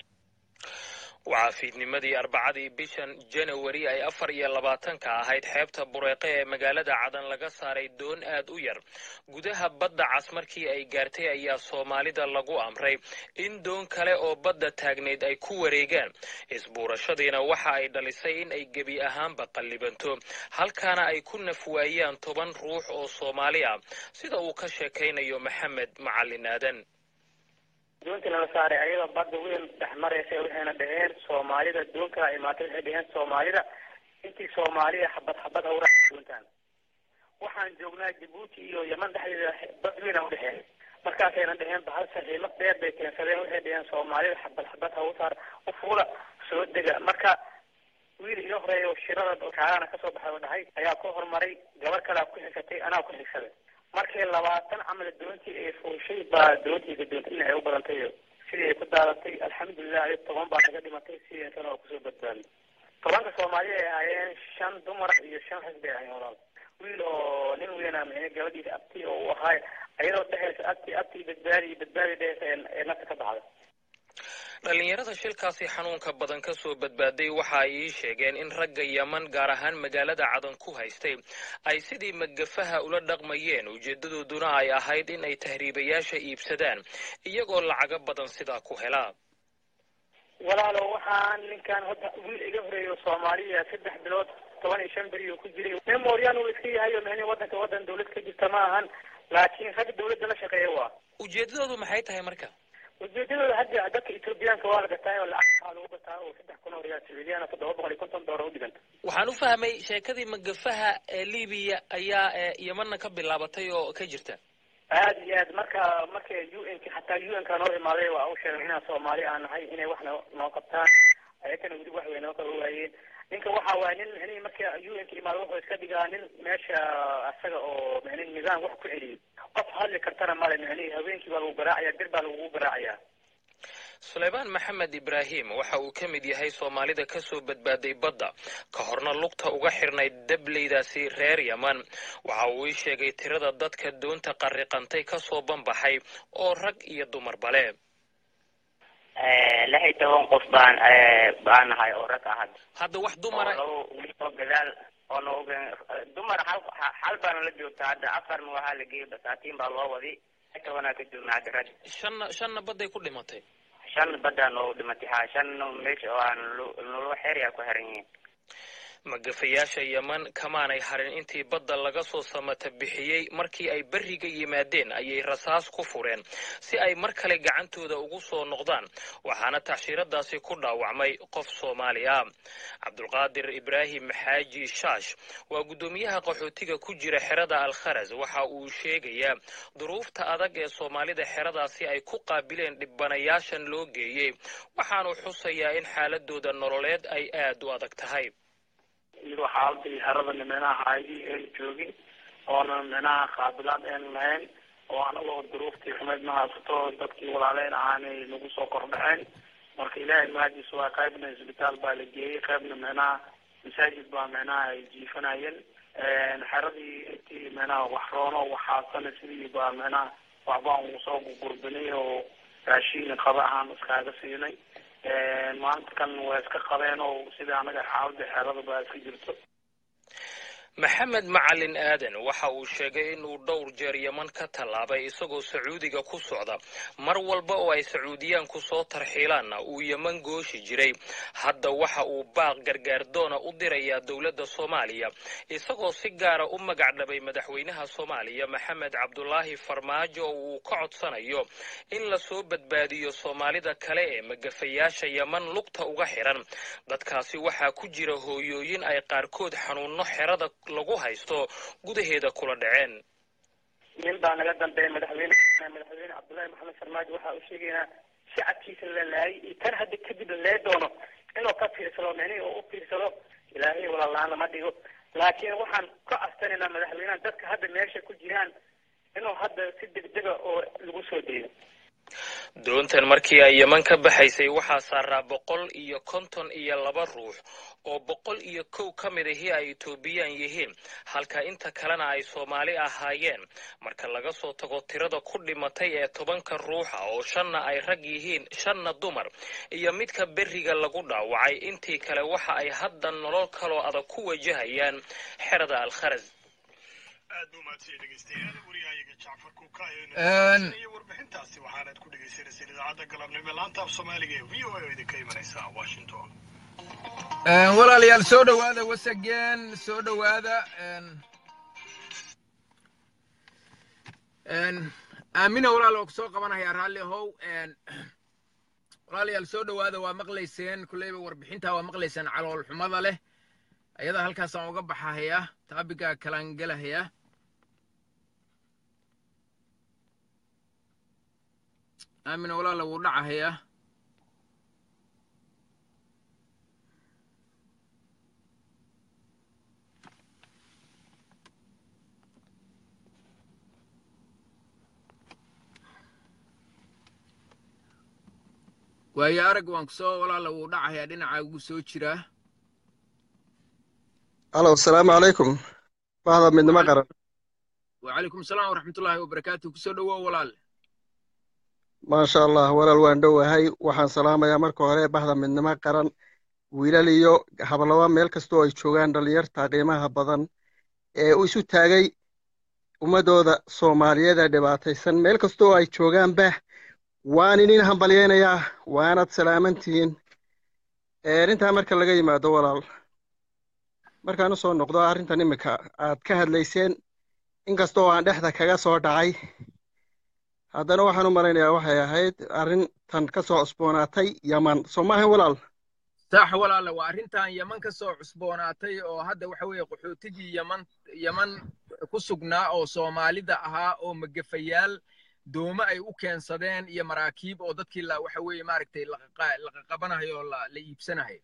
waxaa fiidnimadii arbacadii bishan janawari ay afar iyo labaatanka ahayd xeebta bureeqe ee magaalada cadan laga saaray doon aad u yar gudaha badda cas markii ay gaartay ayaa soomaalida lagu amray in doon kale oo badda taagnayd ay ku wareegaan isbuurashadiina waxa ay dhalisay in ay gebi ahaanba qallibanto halkaana ay ku nafwaayaan toban ruux oo soomaali ah sida uu ka sheekaynayo maxamed macalin aadan doontii lala saaray ayadoo badda weyn dhex maraysa waxayna dhaheen soomaalida doon kala imaatay waxay dhaheen soomaalida intii soomaaliya xabad xabad hawra doontaan waxaan joognaa jabuuti iyo yeman dhexdeeda bad weyna udhexeen markaasayna dhaheen bahal saxiimad dheer bay keensadeen waxay dhaheen soomaalida xabad xabad haw saar u fuula soo dega marka wiil iga horeeya shirada kaagana kasoo baxay oo dhahay ayaa ku horumaray gabar kalea ku xigsatay anaa ku xigsaday markii labaatan camal doontii ay fuushay baa doontii gadoontay in ay u badantay sidii ay ku daadatay alxamdulilah ay toban baa naga dhimatay sideetana oo kusoo badbaaday tobanka soomaaliya ay ahaayeen shan dumar iyo shan rag bay ahaayeen walaal wiil oo nin weyna micne gabadhiisa abti oo u ahaay ayadoo dhehaysa abti abti badbaadi badbaadi dhehaysa ee nafta ka baxda dhallinyarada shilkaasi xanuunka badan ka soo badbaaday waxa ay ii sheegeen in ragga yeman gaar ahaan magaalada cadan ku haystay ay sidii magafaha ula dhaqmayeen ujeedadooduna ay ahayd in ay tahriibayaasha iibsadaan iyagoo lacago badan sidaa ku helaa walaalo waxaan ninkan hadda wiil iga horeeyo soomaaliya saddex bilood toban iyo shan beri uu ku jiray nin mooryaan uu iska yahay oo micnihi waddanka waddan dawlad ka jirta ma ahan laakiin rag dawladda la shaqeeya waa ujeedadoodu maxay tahay marka ujeedadooda hadda dadka etoobiyaanka waa la gataa oo lacag waxaa lagu gataa oo saddex kun oo riyaal sacuudiyaana toddoba boqol iyo konton doolar u dhiganta waxaan u fahmay sheekadii magafaha ee libiya ayaa yemanna ka bilaabatay oo ka jirta aada iyo aad marka marka u n k xataa u n ka noo imaaday waa u sheegay inaan soomaali aan nahay inay wax no noo qabtaan ayakana weli wax way noo kala waayeen ninka waxa waaya nin micnihi marka u n ka imaado wuxuu iska dhigaa nin meesha asaga oo micnihi nidaam wax ku celiyay qof hadli kartana male micnihi haweenkii baa lagu garaacaya bir baa lagugu garaacaya suleymaan maxamed ibraahim waxa uu ka mid yahay soomaalida ka soo badbaaday badda ka horna lugta uga xirnayd dableydaasi reer yeman waxa uu ii sheegay tirada dadka doonta qarriqantay ka soo banbaxay oo rag iyo dumar bale lix iyo toban qof baan baan nahay oo rag ah hadda wax dumara oo gadaal oo no dumar hal hal baana la joogta hadda afarna waxaa la geeyay basaatiin baa loo wadi tobanaa ka joogna hadda rag shanna shanna badday ku dhimatay shan badaa noogu dhimatay ha shan meesha oo aan nolo xeeryaa ku xiran yihiin magafayaasha yeman kamaanay harin intii badda laga soo samata bixiyey markii ay berriga yimaadeen ayay rasaas ku fureen si ay mar kale gacantooda ugu soo noqdaan waxaana tacshiiradaasi ku dhaawacmay qof soomaali ah cabdulqaadir ibraahim xaaji shaash waa guddoomiyaha qaxootiga ku jira xerada alkharas waxa uu sheegayaa duruufta adag ee soomaalida xeradaasi ay ku qaabileen dhibanayaashan loo geeyey waxaanu xusayaa in xaaladooda nololeed ay aad u adag tahay iyadoo xaaladii xerada nimenaha haydii aan joogin oona minaha qaabilaad aan lahayn oo anagoo duruuftii xumeyd ma haysato dadkii walaaleyn ahaanay nagu soo kordhaceen marka ilaahay mahadiisa waa qaybna isbitaal baa la geeyey qaybna minaha masaajid baa minaha ay jiifanayeen xeradii intii minaha wax roono waxaasana sidii baa minaha waxbaan ugu soo gurgurbinay oo raashiin qaba ahaan iskaaga siinay maanta kan waa iska qabeen oo sida anaga xaalada xeerada baa iska jirto maxamed macalin aadan waxa uu sheegay inuu dhowr jeer yeman ka tallaabay isagoo sacuudiga ku socda mar walba oo ay sacuudiyaanku soo tarxiilaanna uu yeman gooshi jiray hadda waxa uu baaq gargaardoona u dirayaa dowladda soomaaliya isagoo si gaara u magacdhabay madaxweynaha soomaaliya maxamed cabdulaahi farmaajo oo uu ka codsanayo in lasoo badbaadiyo soomaalida kale ee magafayaasha yeman lugta uga xiran dadkaasi waxaa ku jira hooyooyin ay qaarkood xanuunno xerada lagu haysto gudaheeda kula dhaceen nin baa naga dambeeya madaxweyne madaxweyne cabdullaahi maxamed farmaajo waxaa u sheegaynaa shacabkiisa la laayay iyo tan hadda kadib la lee doono inuu ka fiirsado micnihii uu u fiirsado ilaahay walaalaan lama dhigo laakiin waxaan ka astanaynaa madaxweynaha dadka hadda meesha ku jiraan inuu hadda si degdega oo lagu soo deeyo doontan markii ay yeman ka baxaysay waxaa saaraa boqol iyo konton iyo laba ruux oo boqol iyo kow ka mid ahii ay etoobiyaan yihiin halka inta kalena ay soomaali ahaayeen marka laga soo tago tirada ku dhimatay ee tobanka ruuxa oo shanna ay rag yihiin shanna dumar iyo midka beriga lagu dhaawacay intii kale waxa ay hadda nolol kaloo adag ku wajahayaan xerada alkharas aad buu mahadsan dhegeystayaal waryahayaga jacfar Een. kuukaiyo warbixintaasi waxaanaad ku dhegeysanaysaa idaacadda galabnimo laanta af soomaaliga ee v o a oo idinka imanaysa washington Een, walaalayaal soo dhowaada wasageen soo dhowaada een, een, aamina walaal oo kusoo qabanaya raalli ahow een, walaalayaal soo dhowaada waa maqlayseen kulleyba warbixintaa waa maqlayseen calool xumada leh ayada halkaasaan uga baxahaya taabigaa kalaan gelahaya aamina walaala wuu dhacahaya waayo arag waan kusoo walaala wuu dhacahayaa dhinacaa ugu soo jiraa alo asalaamu calaykum bahda midnimo qaran وعليكم السلام ورحمة الله وبركاته كسو دوا ولال maasha allah walaal waan dhowahay waxaan salaamayaa marka hore bahda midnimo qaran wiilal iyo hablaba meel kastoo ay joogaan dhallinyarta qiimaha badan ee u isu taagay ummadooda soomaaliyeed ee dhibaataysan meel kastoo ay joogaanba waan idin hambalyaynayaa waanad salaamantihiin intaa marka laga yimaado walaal markaan usoo noqdo arrintan imika aad ka hadlayseen inkastoo aan dhexda kaga soo dhacay haddana waxaan u malaynayaa waxay ahayd arrintan ka soo cusboonaatay yaman soo maahan walaal صح ولا لا وارنتان يمن كسو cusboonaatay oo hadda waxa weeye qaxootigii yaman yaman ku sugnaa oo soomaalida ahaa oo magafayaal dooma ay u keensadeen iyo maraakiib oo dadkii la waxa weeye maaragtay laqa qabanayo oo la la iibsanayo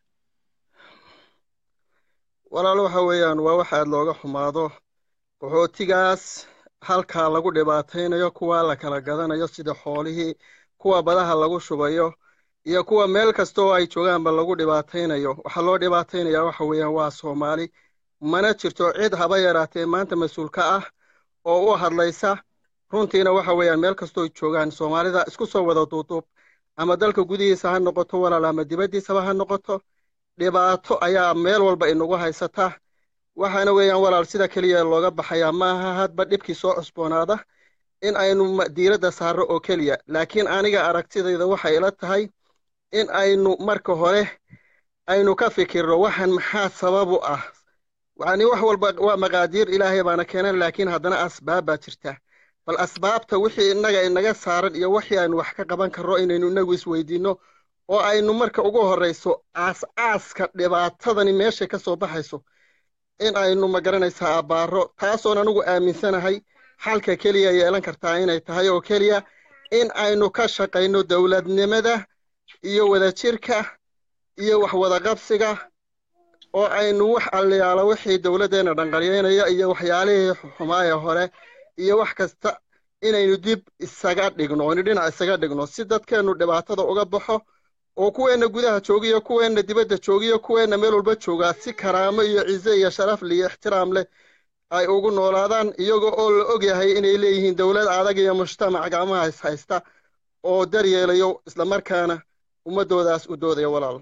walaal waxa weeyaan waa wax aad looga xumaado qaxootigaas halkaa lagu dhibaataynayo kuwa la kala gadanayo sida xoolihii kuwa badaha lagu shubayo iyo kuwa meel kasta oo ay joogaanba lagu dhibaataynayo waxaa loo dhibaataynayaa waxa weeyaan waa soomaali mana jirto cid haba yaraatee maanta mas-uul ka ah oo u hadlaysa runtiina waxa weeyaan meel kastoo joogaan soomaalida isku soo wada duuduub ama dalka gudihiisa ha noqoto walaal ama dibaddiisaba ha noqoto dhibaato ayaa meel walba inagu haysata waxaana weeyaan walaal sida keliya looga baxayaa maaha hadba dhibkii soo cusboonaada in aynu diiradda saarro oo keliya laakiin aniga aragtidayda waxay ila tahay in aynu marka hore aynu ka fikirno waxan maxaa sabab u ah yani wax walba waa maqaadiir ilaahay baana keenan laakiin haddana asbaab baa jirta bal asbaabta wixii innaga inaga saaran iyo wixii aynu wax ka qaban karno inaynu inagu isweydiinno oo aynu marka ugu horrayso aas-aaska dhibaatadani meeshay ka soo baxayso in aynu magaranaysaa abbaaro taasoon anigu aaminsanahay xalka keliya yeelan kartaa inay tahay oo keliya in aynu ka shaqayno dowladnimada iyo wadajirka iyo wax wadaqabsiga oo aynu wax alliyaalo wixii dowladdeenna dhanqalyeynaya iyo waxyaalihii xumaaya hore iyo wax kasta inaynu dib isaga dhigno aynu dhinac isaga dhigno si dadkeennu dhibaatada uga baxo oo kuweenna gudaha joogiyo kuweenna dibadda joogiyo kuweenna meel walba joogaa si karaamo iyo cize iyo sharaf iyo ixtiraam leh ay ugu noolaadaan iyagoo oo la ogyahay inay leeyihiin dowlad adag iyo mujtamac gacmaha is haysta oo daryeelayo islamarkaana ummaddoodaas u doodaya walaal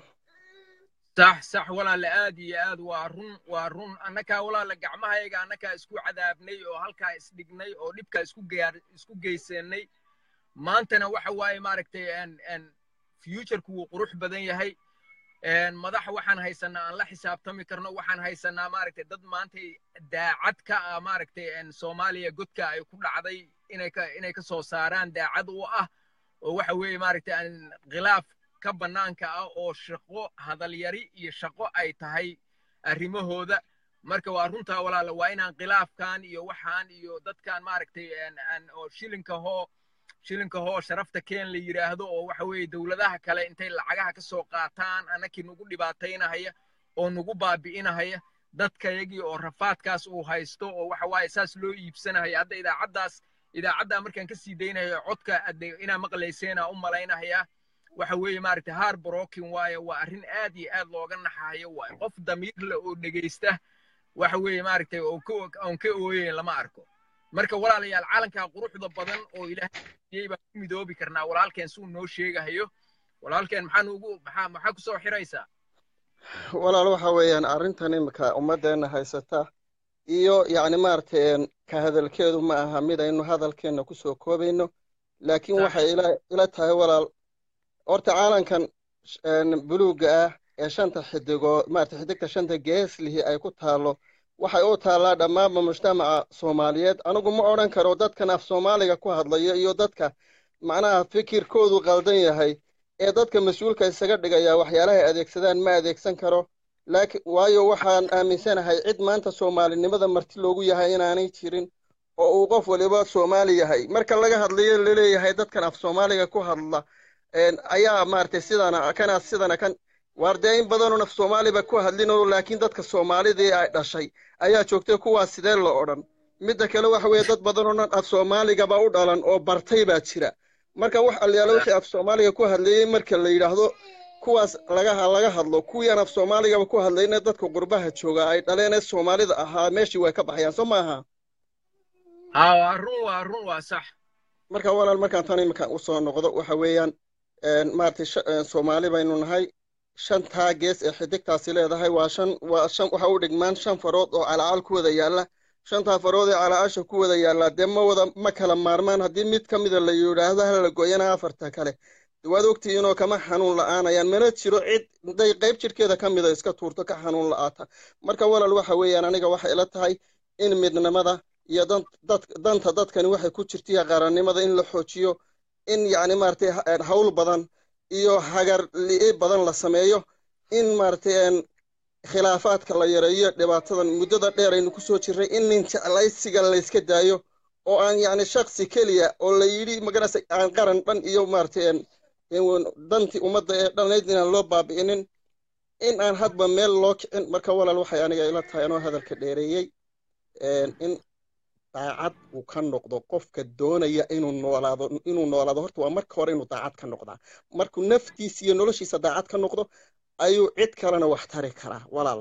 sax sax walaale aad iyo aad waa run waa run annakaa walaale gacmahayaga annakaa isku cadaabnay oo halkaa isdhignay oo dhibkaa isku gaar isku geysanay maantana waxa waaye maaragtay futureku wuu qurux badan yahay madax waxaan haysanaa aan la xisaabtami karno waxaan haysanaa maaragtay dad maanta daacad ka ah maaragtay soomaaliya godka ay ku dhacday inay ka inay ka soo saaraan daacad u ah oo waxa weeye maaragtay khilaaf ka bannaanka ah oo shaqo hadalyari iyo shaqo ay tahay arrimahooda marka waa runtaa walaala waa inaan khilaafkan iyo waxaan iyo dadkan maaragtay oo shilinka hoo shilinka hoo sharafta keen la yidhaahdo oo waxa weeye dowladaha kale intay lacagaha ka soo qaataan annakii nagu dhibaataynahaya oo nagu baabi'inahaya dadkayagii oo rafaadkaas uu haysto oo waxa waaye saas loo iibsanahaya hadda idaacaddaas idaacaddaa markaan ka sii daynayo codka ade inaa maqlayseenaa u malaynahayaa waxa weeye maaragtay har brokin waaye waa arrin aad iyo aad looga naxayo waaye qof damiir leh oo dhegaysta waxa weeye maaragtay oon ka ooyeyn lama arko marka walaalayaal calankaa quruxda badan oo ilaahay baan ku midoobi karnaa walaalkeen suu noo sheegahayo walaalkeen maxaa nuugu maxaa maxaa kusoo xiraysaa walaal waxa weeyaan arrintan imika ummaddeena haysata iyo yacni maaragtay ka hadalkeedu ma aha mid aynu hadalkeenna kusoo koobayno laakiin waxay ila ila tahay walaal horta caalankan buluugga ah ee shanta xidigood maaragtay xidigta shanta geeslihi ay ku taallo waxay u taallaa dhammaanba mujtamaca soomaaliyeed anigu ma odhan karo dadkan af soomaaliga ku hadlaya iyo dadka macnaha fikirkoodu qaldan yahay ee dadka mas-uulka isaga dhigaya waxyaalahay adeegsadaan ma adeegsan karo laakiin waayo waxaan aaminsanahay cid maanta soomaalinimada marti loogu yahay inaanay jirin oo uu qof waliba soomaali yahay marka laga hadlayo laleeyahay dadkan af soomaaliga ku hadla ayaa maaragtay sidana kana sidana kan waar dee in badanoon af soomaaliba ku hadlinoo laakiin dadka soomaalidii ay dhashay ayaa joogtay kuwaas sidee la odhan midda kale waxa weeye dad badanoo dhan af soomaaligaba u dhalan oo bartay baa jira marka wax alyaalo wixii af soomaaliga ku hadlayey marka la yidhaahdo kuwaas laga laga hadlo kuwii aan af soomaaligaba ku hadlayna dadka qurbaha jooga ay dhaleen ee soomaalida ahaa meeshii way ka baxayaan soo maaha haa waa run waa run waa sax marka walaal markaan tan iminka usoo noqdo waxa weeyaan maaragtay soomaali baynu nahay shantaa gees ee xidigtaasi leedahay waa shan waa shan waxa u dhigmaan shan farood oo calacal ku wada yaalla shantaa farood ee calaasha ku wada yaallaa dee ma wada ma kala maarmaan haddii mid ka mida la yidhaahdo hala goyana afarta kale waad ogtihiinoo kama xanuun la'aanayaan mana jiro cid day qayb jidhkeeda ka mida iska tuurto ka xanuun la'aata marka walaal waxa weeyaan aniga waxay ila tahay in midnimada iyo danta dadkani waxay ku jirtaiyo qarannimada in la xoojiyo in yacni maaragtay hawl badan iyo hagar li'i badan la sameeyo in maaragtay khilaafaadka la yareeyo dhibaatadan muddada dheer aynu kusoo jirray in nin jeclaysiga layska daayo oo aan yacni shaksi keliya oo la yidhi maganaysa aan qaran dhan iyo maaragtay dantii ummadda ee dhanayd inaan loo baabi'inin in aan hadba meel loo kicin marka walaal waxay aniga ila tahay anoo hadalka dheereeyey in daacad uu ka noqdo qofka doonaya inuu noolaado inuu noolaado horta waa marka hore inuu daacad ka noqdaa markuu naftiisa iyo noloshiisa daacad ka noqdo ayuu cid kalena wax tari karaa walaal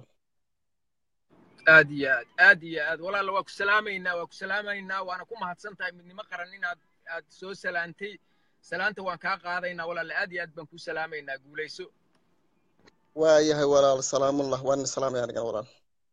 aad iyo aad aad iyo aad walaal waa ku salaamaynaa waa ku salaamaynaa waana ku mahadsan tahay midnimo qaran inaad aad soo salaantay salaanta waan kaa qaadaynaa walaal aad iyo aad baan ku salaamaynaa guulayso waa yahay walaal salaamullah waan salaamaya anigan walaal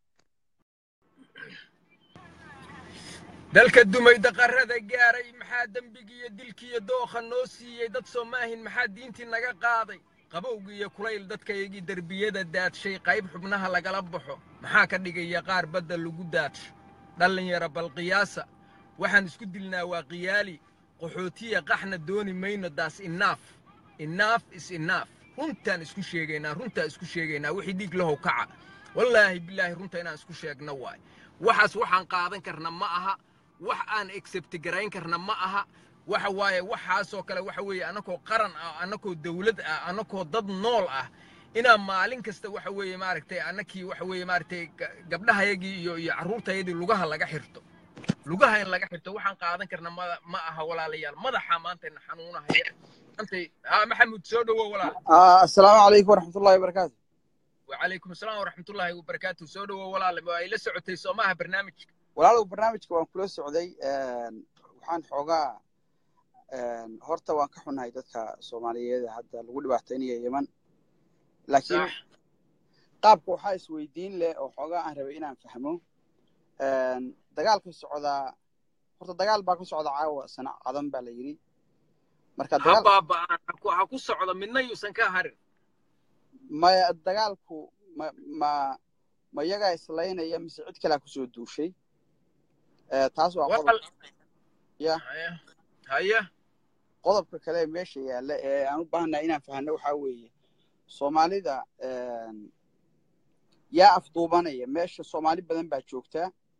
dalka dumay daqarada gaaray maxaa dembigiiyo dilkiiyo dookha noo siiyey dad soomaahin maxaa diintii naga qaaday qabowgii iyo kulayl dadkayagii derbiyada daadshay qayb xubnaha lagala baxo maxaa ka dhigaya qaar badda lagu daadsho dhallinyaro balqiyaasa waxaan isku dilnaa waa qiyaali qaxootiya qaxna dooni mayno daas inaaf inaaf is inaaf runtaan isku sheegaynaa runtaan isku sheegaynaa wixii dhiig lahow kaca wallaahi bilaahi runta inaan isku sheegno waay waxaas waxaan qaadan karna ma aha wax aan accept garayn karna ma aha waxa waaye waxaasoo kale waxa weeye annakoo qaran ah annakoo dawlad ah annakoo dad nool ah inaan maalin kasta waxa weeye maaragtay annakii waxa weeye maaragtay gabdhahayagii iyo iyo carruurtayadii lugaha laga xirto lugaha in laga xirto waxaan qaadan karna ma ma aha walaalayaal madaxa maantayna xanuunahaya maantay ha maxamuud soo dhowow walaal assalaamu calaykum waraxmatullahi wabarakaatu وعليكم السلام ورحمة الله وبركاته سودو ولا إلى سعودي سوماها برنامج walaalow barnaamijka waan kula socday waxaan xoogaa horta waan ka xunahay dadka soomaaliyeed hadda lagu dhibaataynaya yeman laakiin qaabka waxaa isweydiin leh oo xoogaa aan rabay inaan fahmo dagaalka socdaa horta dagaal baa ka socda caawa sana cadan baa la yidhi marka ha ku socdo midna yuusan ka harin maya dagaalku ma ma ma iyagaa islaynaya mise cid kalea kusoo duushay taas waa qodob ya haya qodobka kale ee meesha yaalla ee aan u baahannahay inaan fahanno waxaa weeye soomaalida yaa afduubanaya meesha soomaali badan baa joogtaa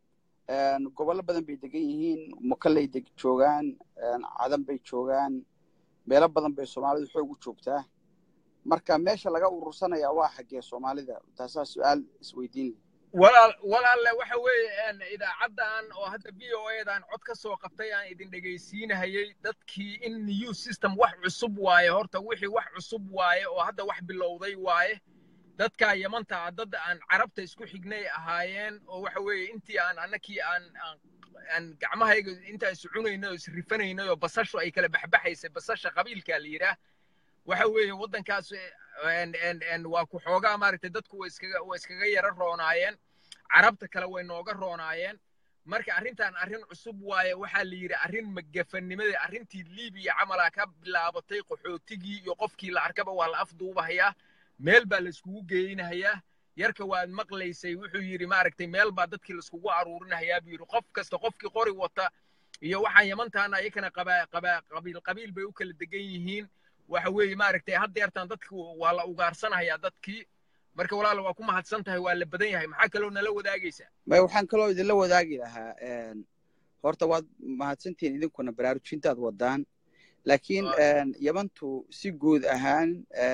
gobollo badan bay degan yihiin makaley deg joogaan cadan bay joogaan meelo badan bay soomaalidu xoog u joogtaa marka meesha laga urursanaya waa xaggee soomaalida taasaa su-aal isweydiin leh walaal walaalle waxa weeye idaacaddan oo hadda v o edan cod ka soo qabtay aan idin dhegaysiinahayey dadkii in new system wax cusub waaye horta wixii wax cusub waaye oo hadda wax bilowday waaye dadka yamanta ah dad aan carabta isku xignay ahaayeen oo waxa weeye intii aan annakii aan aan gacmahayga intaan is cunaynay oo is rifanaynay oo basashu ay kala baxbaxaysay basasha qabiilkaa la yidhaah waxa weeye waddankaas waa ku xoogaa maaragtay dadku way iskaga way iskaga yara roonaayeen carabta kale way nooga roonaayeen marka arrintan arrin cusub waaye waxaa la yidhi arrin magafannimadii arrintii libiya camalaa ka bilaabatay qaxootigii iyo qofkii la arkaba waa la afduubahayaa meel baa layskugu geynahayaa yarka waad maqlaysay wuxuu yidhi maaragtay meel baa dadkii laiskugu aruurinahayaa buu yidhi qof kasta qofkii qori wata iyo waxaan yamantaana ayakana qabaa qabaa qabiil qabiil bay u kala degan yihiin waxa weeye maaragtay haddeertan dadki waa la ugaarsanayaa dadkii marka walaala waa ku mahadsan tahay waa la badan yahay maxaa kaloo nala wadaagaysaa may waxaan kaloo idinla wadaagi lahaa horta waad mahadsantihiin idinkuna baraarujintaad wadaan laakiin yamantu si guud ahaan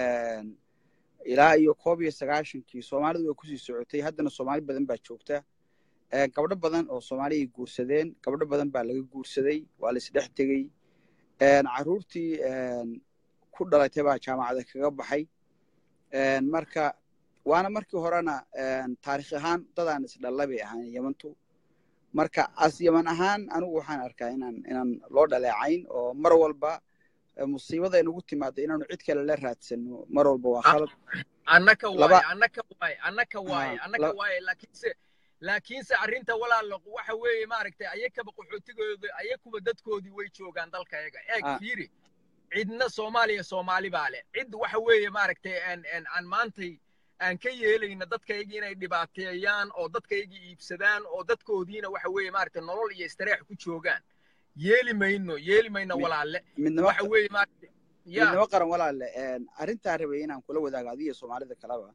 ilaa iyo koob iyo sagaashankii soomaalidu way kusii socotay haddana soomaali badan baa joogta gabdho badan oo soomaaliyay guursadeen gabdho badan baa laga guursaday waa la isdhex tegey carruurtii ku dhalatay baa jaamacada kaga baxay marka waana markii horena taarikh ahaan dadaan isdhalla bay ahaan yamantu marka as yaman ahaan anigu waxaan arkaa inaan inaan loo dhaleecayn oo mar walba musiibada inugu timaado inaanu cid kale la raadsano mar walba waa khalad annaka waaye annaka waaye annaka waaye annaka waaye laakiinse laakiinse arrinta walaalo waxa weeye maaragtay ayakaba qaxootigooda ayakuba dadkoodii way joogaan dalka yaga eeg fiiri cidna soomaaliya soomaali baa leh cid waxa weeye maaragtay aan maantay aan ka yeelayna dadkaygii inay dhibaateeyaan oo dadkaygii iibsadaan oo dadkoodiina waxa weeye maaragtay nolol iyo istareex ku joogaan yeeli mayno yeeli mayno walaalle waxa weeye maaragtay midnimo qaran walaalle arrintaa rabay inaan kula wadaago adiga soomaalida kaleba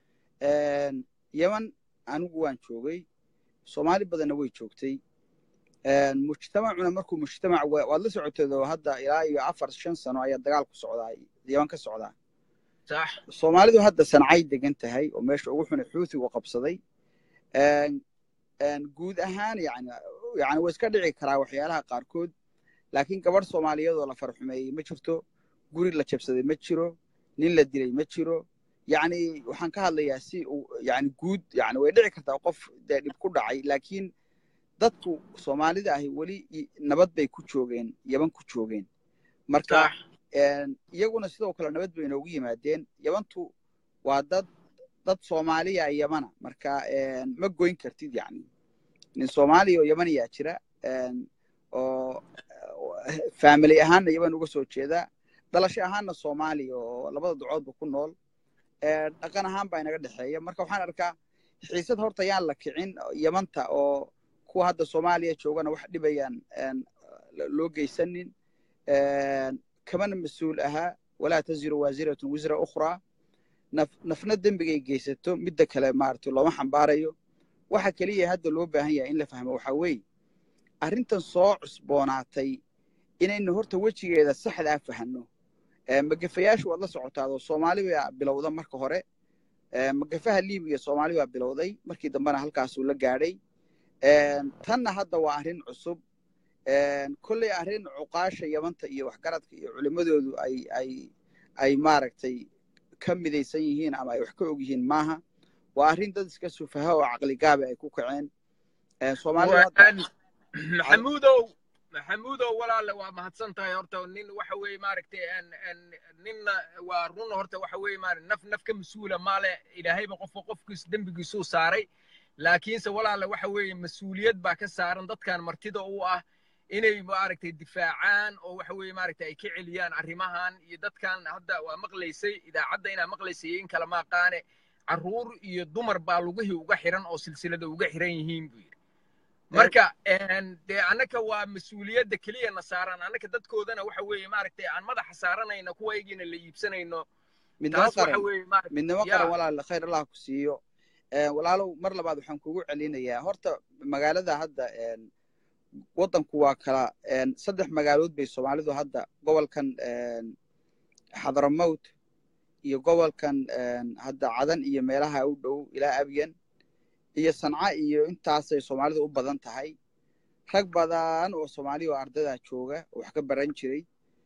yaman anigu waan joogay soomaali badanna way joogtay mujtamacuna markuu mujtamac waad la socoteedo hadda ilaa iyo afar shan sano ayaa dagaal ku socdaa yaman ka socdaa soomaalidu hadda sancay degan tahay oo meesha ugu xunay xuutigu qabsaday guud ahaan yani yani way iska dhici karaa waxyaalaha qaarkood laakiin gabadh soomaaliyeedoo la farxumeeyey ma jirto guri la jabsaday ma jiro nin la dilay ma jiro yani waxaan ka hadlayaa si yani guud yani way dhici kartaa qof dee dhib ku dhacay laakiin dadku soomaalida ahi weli nabad bay ku joogeen yaban ku joogeen marka iyaguna sidoo kale nabad bay inoogu yimaadeen yabantu waa dad dad soomaaliya yamana marka ma goyn kartid yani nin soomaaliya oo yamaniyaa jira oo family ahaanna yaban uga soo jeeda dhalasho ahaanna soomaaliya oo labada ducoodba ku nool dhaqan ahaan baa inaga dhexeeya marka waxaan arkaa xiisad horta yaan la kicin yamanta oo kuwa hadda soomaaliya joogana wax dhibayaan loo geysanin kamana mas-uul ahaa walaa taziru waasiratun wisra ukhraa nafna dembigay geysato midda kale maaragtay looma xambaarayo waxa keliya hadda loo baahan yahay in la fahmo waxaa weeye arrintan soo cusboonaatay inaynu horta wejigeeda saxdaa fahanno magafayaashu waad la socotaadoo soomaali baa bilowda marka hore magafaha libiya soomaali baa bilowday markii dambena halkaasuu la gaadhay tanna hadda waa arrin cusub kolley arrin cuqaasha yamanta iyo waxgaradka iyo culimmadoodu ay ay ay maaragtay ka midaysan yihiin ama ay wax ka og yihiin maaha waa arrin dad iska sufaha oo caqligaabi ay ku kaceen maxamuudow maxamuudow walaale waa mahadsan tahay horta nin waxa weeye maaragtay ninna waa run horta waxa weeye maaragtay naf naf ka mas-uula maale ilaahayba qofka qofkiis dembigiisuu saaray laakiinse walaale waxa weeye mas-uuliyad baa ka saaran dadkan martida u ah inay maaragtay difaacaan oo waxa weeye maaragtay ay ka celiyaan arrimahan iyo dadkan hadda waa maqlaysay idaacadda inaa maqlaysay in kala maaqaane carruur iyo dumar baa lugihii uga xiran oo silsilada uga xiran yihiin buu yidhi marka dee annaka waa mas-uuliyadda keliya na saaran annaka dadkoodana waxa weeye maaragtay aan madaxa saaranayno kuwaygiina la iibsanayno midnimo qaran midnimo qaran walaal khayr allah ku siiyo walaalow mar labaad waxaan kugu celinayaa horta magaalada hadda waddanku waa kala saddex magaalood bay soomaalidu hadda gobolkan xadramowt iyo gobolkan hadda cadan iyo meelaha u dhow ilaa abyan iyo sanca iyo intaasay soomaalidu u badan tahay rag badan oo soomaaliya oo ardayda jooga oo wax ka baran jiray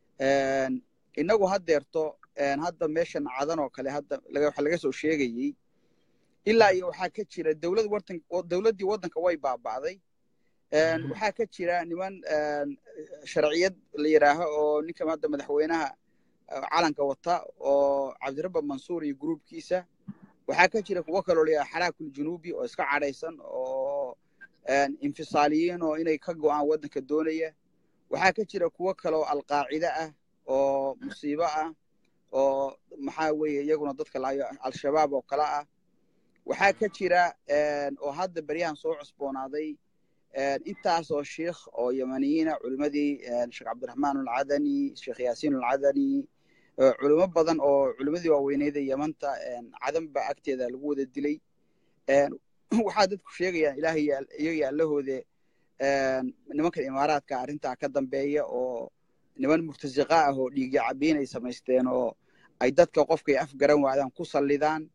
inagu haddeerto hadda meeshan cadan oo kale hadda waxa laga soo sheegayey ilaa iyo waxaa ka jira dowlad wartan dowladdii waddanka way baaba'day waxaa ka jira niman sharciyad la yidhaaho oo ninka hadda madaxweynaha calanka wata oo cabdirabba mansuur iyo gruubkiisa waxaa ka jira kuwo kaloo la yidhaha xaraakul junuubi oo iska cadhaysan oo infisaaliyiin oo inay ka go'aan waddanka doonaya waxaa ka jira kuwo kaloo alqaacide ah oo musiibo ah oo maxaa weeye iyaguna dadka laayo al-shabaab oo kale ah waxaa ka jira oo hadda beryahan soo cusboonaaday intaasoo sheikh oo yamaniyiina culimadii sheekh cabdiraxmaan alcadani sheekh yaasiin alcadani culimo badan oo culimadii waaweyneeda yamanta cadan ba agteeda lagu wada dilay waxaa dadku sheegayaan ilaahay iyaga allahoode nimankan imaaraadka arrintaa ka dambeeya oo niman murtasiqa ah oo dhiigya cabiin ay samaysteen oo ay dadka qofkay afgaran waadaan ku sallidaan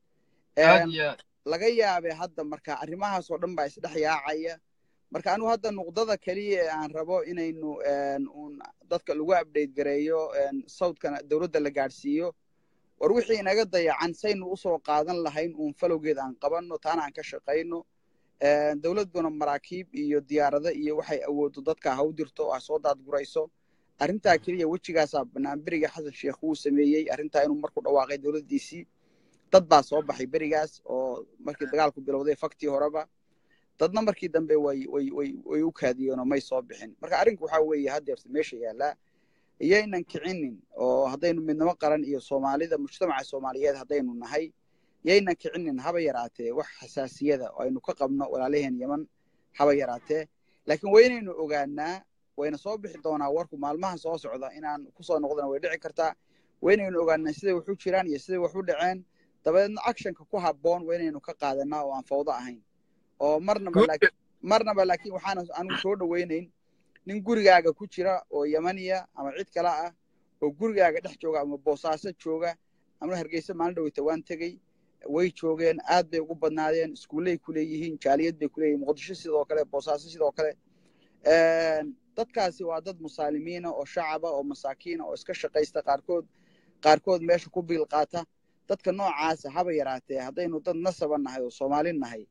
laga yaabe hadda marka arrimahaas oo dhan baa isdhex yaacaya marka anigu hadda nuqdada keliya ee aan rabo inaynu un dadka lagu update gareeyo sawdkana dowladda la gaadhsiiyo war wixii inaga dayacan saynu usoo qaadan lahayn uun falowgeed aan qabanno taana aan ka shaqayno dowladduna maraakiib iyo diyaarado iyo waxay awooddo dadka ha u dirto ha soo daadgurayso arrintaa keliya wejigaasaa bannaan beriga xasan sheekh wuu sameeyey arrintaa inuu marku dhawaaqay dowladdiisii dad baa soo baxay berigaas oo markii dagaalku bilowday faktii horeba dadna markii dambe way way way way u kaadiyeenoo may soo bixin marka arrinku waxaa weeye haddeerta meesha yaallaa iyaynan kicinin oo haddaynu midnimo qaran iyo soomaalida mujtamaca soomaaliyeed haddaynu nahay yaynan kicinin haba yaraatee wax xasaasiyada oo aynu ka qabno walaalaheen yeman haba yaraatee laakiin waynaynu ogaanaa wayna soo bixi doonaa warku maalmaha soo socda inaan kusoo noqdana way dhici kartaa waynaynu ogaanaa siday wax u jiraan iyo siday wax u dhaceen dabadeedna actionka ku habboon waynaynu ka qaadanaa oo aan fawdo ahayn oo marnaba marnaba laakiin waxaan anigu soo dhowaynayn nin gurigaaga ku jira oo yamaniya ama cid kale ah oo gurigaaga dhex jooga ama boosaaso jooga ama hargeysa maalin dhoweyta waan tegey way joogeen aad bay ugu badnaadeen iskuulley ku leeyihiin jaaliyad bay ku leeyihin muqdisho sidoo kale boosaaso sidoo kale dadkaasi waa dad musaalimiina oo shacaba oo masaakiina oo iska shaqaysta qaarkood qaarkood meesha ku biil qaata dadka noocaasa haba yaraatee haddaynu dad nasaba nahay oo soomaali nahay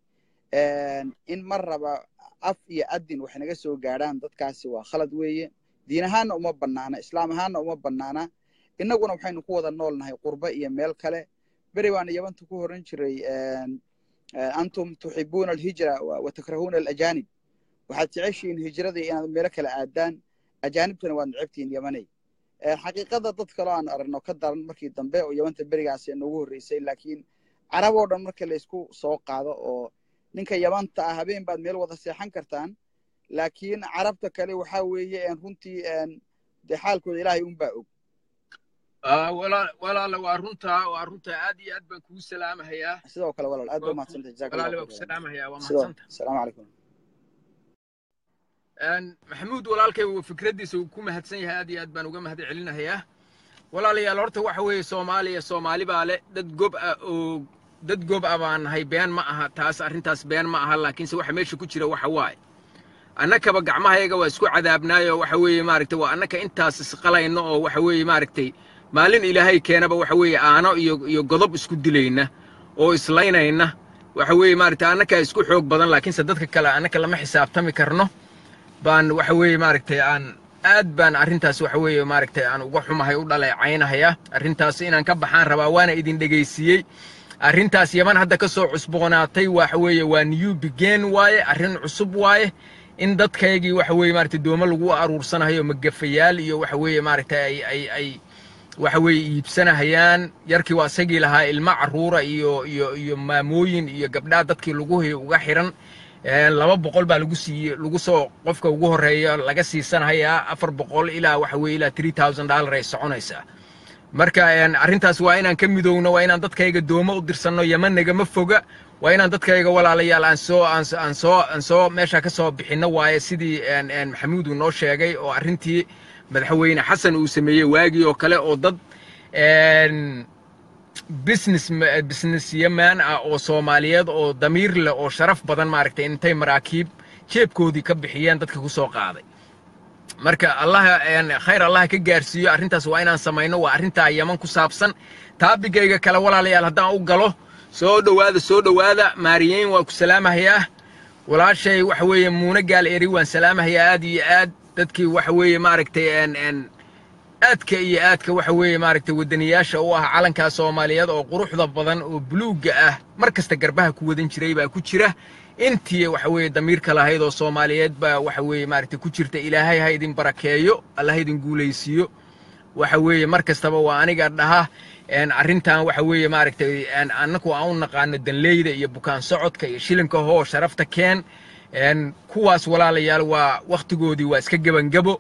in mar raba af iyo adin wax naga soo gaadhaan dadkaasi waa khalad weeye diin ahaanna uma bannaana islaam ahaanna uma bannaana innaguna waxaynu ku wada nool nahay qurba iyo meel kale beri baana yabanta ku horan jiray antum tuxibuuna alhijra wa takrahuuna alajanib waxaad jeceshihiin hijradii inaad meelo kale aadaan ajaanibtana waad necabtihiin yamanay xaqiiqada dad kaloo aan aragno ka daran markii dambe oo yamanta berigaasi noogu horreysay laakiin carab oo dhan marka laysku soo qaado oo ninka yamanta ah habeen baad meel wada seexan kartaan laakiin carabta kale waxaa weeye runtii dee xaalkooda ilaahay unbaa og walaala waa runtaa waa runtaa aad iyo aad baan kugu salaamahayaa sidoo kale walaal aad baa mahadsanta jazaak walaala baan ku salaamahayaa waa mahadsanta asalaamu calaykum maxamuud walaalkay uu fikraddiisa uu ku mahadsan yahay aad iyo aad baan uga mahad celinahayaa walaalayaal horta waxa weeye soomaaliya soomaali baa le dad gob ah oo dad gob ah baan nahay been ma aha taas arrintaas been ma aha laakiinse waxa meesha ku jira waxa waaye annakaba gacmahayaga waa isku cadaabnaayoo waxa weeye maaragtay waa annaka intaas isqalayno oo waxa weeye maaragtay maalin ilaahay keenaba waxa weeye aano iyo iyo godob isku dilayna oo islaynayna waxa weeye maaragtay annakaa isku xoog badan laakiinse dadka kale annaka lama xisaabtami karno baan waxa weeye maaragtay aan aad baan arrintaas waxa weeye maaragtay aan uga xumahay u dhaleecaynahaya arrintaas inaan ka baxaan rabaa waana idin dhegaysiiyey arrintaas yaman hadda ka soo cusboonaatay waxa weeye waa new begin waaye arrin cusub waaye in dadkaygii waxa weeye maaragtay doomo lagu aruursanayo magafayaal iyo waxa weeye maaragtay ay ay ay waxa weeye iibsanahayaan yarkii waa isagii lahaa ilmo carruura iyo iyo iyo maamooyin iyo gabdhaa dadkii lagu uga xiran laba boqol baa lagu siiye lagu soo qofka ugu horreeya laga siisanayaa afar boqol ilaa waxa weeye ilaa three thousand dollar ay soconaysaa marka arrintaas waa inaan ka midowno waa inaan dadkayga doomo u dirsanno yeman nagama foga waa inaan dadkayga walaalayaal aan soo aan aan soo aan soo meesha ka soo bixinno waaye sidii maxamuud uu noo sheegay oo arrintii madaxweyne xasan uu sameeyey waagii oo kale oo dad business business yaman ah oo soomaaliyeed oo damiir leh oo sharaf badan maaragtay intay maraakiib jeebkoodii ka bixiyeen dadka ku soo qaaday marka allah khayr allah ka gaarsiiyo arrintaas waa inaan samayno waa arrintaa yaman ku saabsan taabigayga kale walaalayaal haddaan u galo soo dhowaada soo dhowaada maariyeyn waa ku salaamahayaa walaashay waxa weeye muune gaal eri waan salaamahayaa aad iyo aad dadkii waxa weeye maaragtay aadka iyo aadka waxa weeye maaragtay waddaniyaasha u ah calankaa soomaaliyeed oo quruxda badan oo buluugga ah mar kasta garbaha ku wadan jiray baa ku jira intii waxa weeye damiirka lahayd oo soomaaliyeed baa waxa weeye maaragtay ku jirta ilaahay ha idin barakeeyo allah idin guulaysiiyo waxa weeye mar kastaba waa aniga dhaha arrintan waxa weeye maaragtay annagu aan u naqaano danleyda iyo bukaan socodka iyo shilinka hoo sharafta keen kuwaas walaalayaal waa wakhtigoodii waa iska gebangabo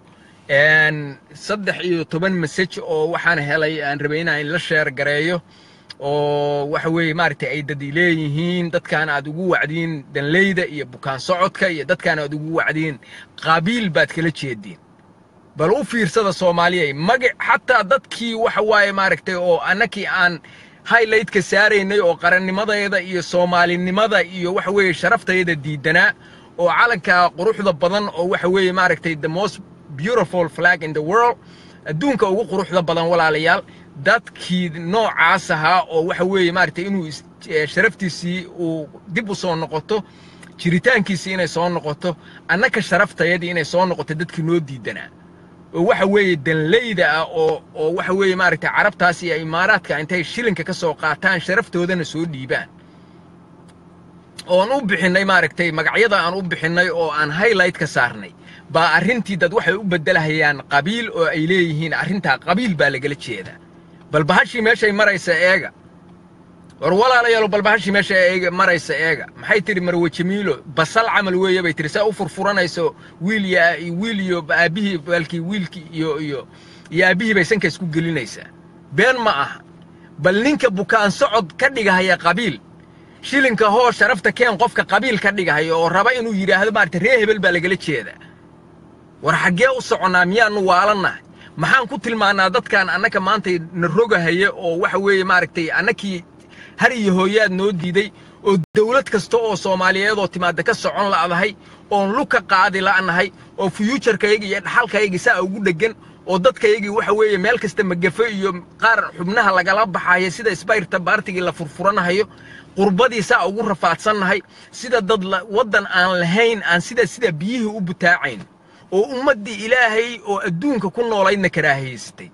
saddex iyo toban masaj oo waxaan helay aan rabay inaan la sheer gareeyo oo waxa weeye maaragtay ay dad leeyihiin dadkaan aad ugu wacdiin danleyda iyo bukaan socodka iyo dadkaan aad ugu wacdiin qabiil baad kala jeediin bal u fiirsada soomaaliyay magac xataa dadkii waxa waaye maaragtay oo annakii aan highlightka saaraynay oo qarannimadeeda iyo soomaalinimada iyo waxa weeye sharaftayda diidanaa oo calanka quruxda badan oo waxa weeye maaragtay the most beautiful flag in the world adduunka ugu quruxda badan walaalayaal dadkii noocaas ahaa oo waxa weeye maaragtay inuu sharaftiisii uu dib u soo noqoto jiritaankiisii inay soo noqoto annaka sharaftayadii inay soo noqoto dadkii noo diidanaa oo waxa weeye danleyda ah oo oo waxa weeye maaragtay carabtaas iyo imaaraadka intay shilinka ka soo qaataan sharaftoodana soo dhiibaan oon u bixinnay maaragtay magacyada aan u bixinnay oo aan highlight ka saarnay baa arrintii dad waxay u beddelahayaan qabiil oo ay leeyihiin arrintaa qabiil baa lagala jeedaa bal bahashii meeshay maraysa eega war walaalayaalo bal bahashii meesha eega maraysa eega maxay tidhi marwe jamiilo basal camal weeye bay tidhi saa u furfuranayso wiil iyo wiil iyo aabbihii baalkii wiilkii iyo iyo iyo aabbihii bay sanka isku gelinaysaa been ma aha bal ninka bukaan socod ka dhigahaya qabiil shilinka hoo sharafta keen qofka qabiil ka dhigahaya oo raba inuu yidhaahdo maaragtay ree hebel baa lagala jeedaa war xaggee u soconnaa miyaannu waalannahay maxaan ku tilmaannaa dadkan annaka maanta na rogahaya oo waxa weeye maaragtay annakii har iyo hooyaad noo diiday oo dawlad kasta oo soomaaliyeed oo timaadda ka socon la'dahay oon lug ka qaadi la'nahay oo fuyuujarkayga iyo dhaxalkayga saa ugu dheggan oo dadkaygii waxa weeye meel kasta magafo iyo qaar xubnaha lagala baxaya sida isbayrta baartigii la furfuranahayo qurbadii saa ugu rafaadsannahay sida dad waddan aan lahayn aan sida sida biyihii u butaacayn oo ummaddii ilaahay oo adduunka ku noolaydna karaahaysatay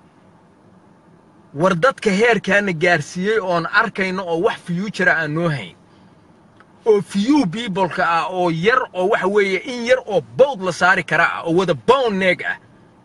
war dadka heerkaana gaarsiiyey oon arkayno oo wax fiyuujara aan noo hayn oo few peopleka ah oo yar oo waxa weeye in yar oo bawd la saari kara ah oo wada bown neeg ah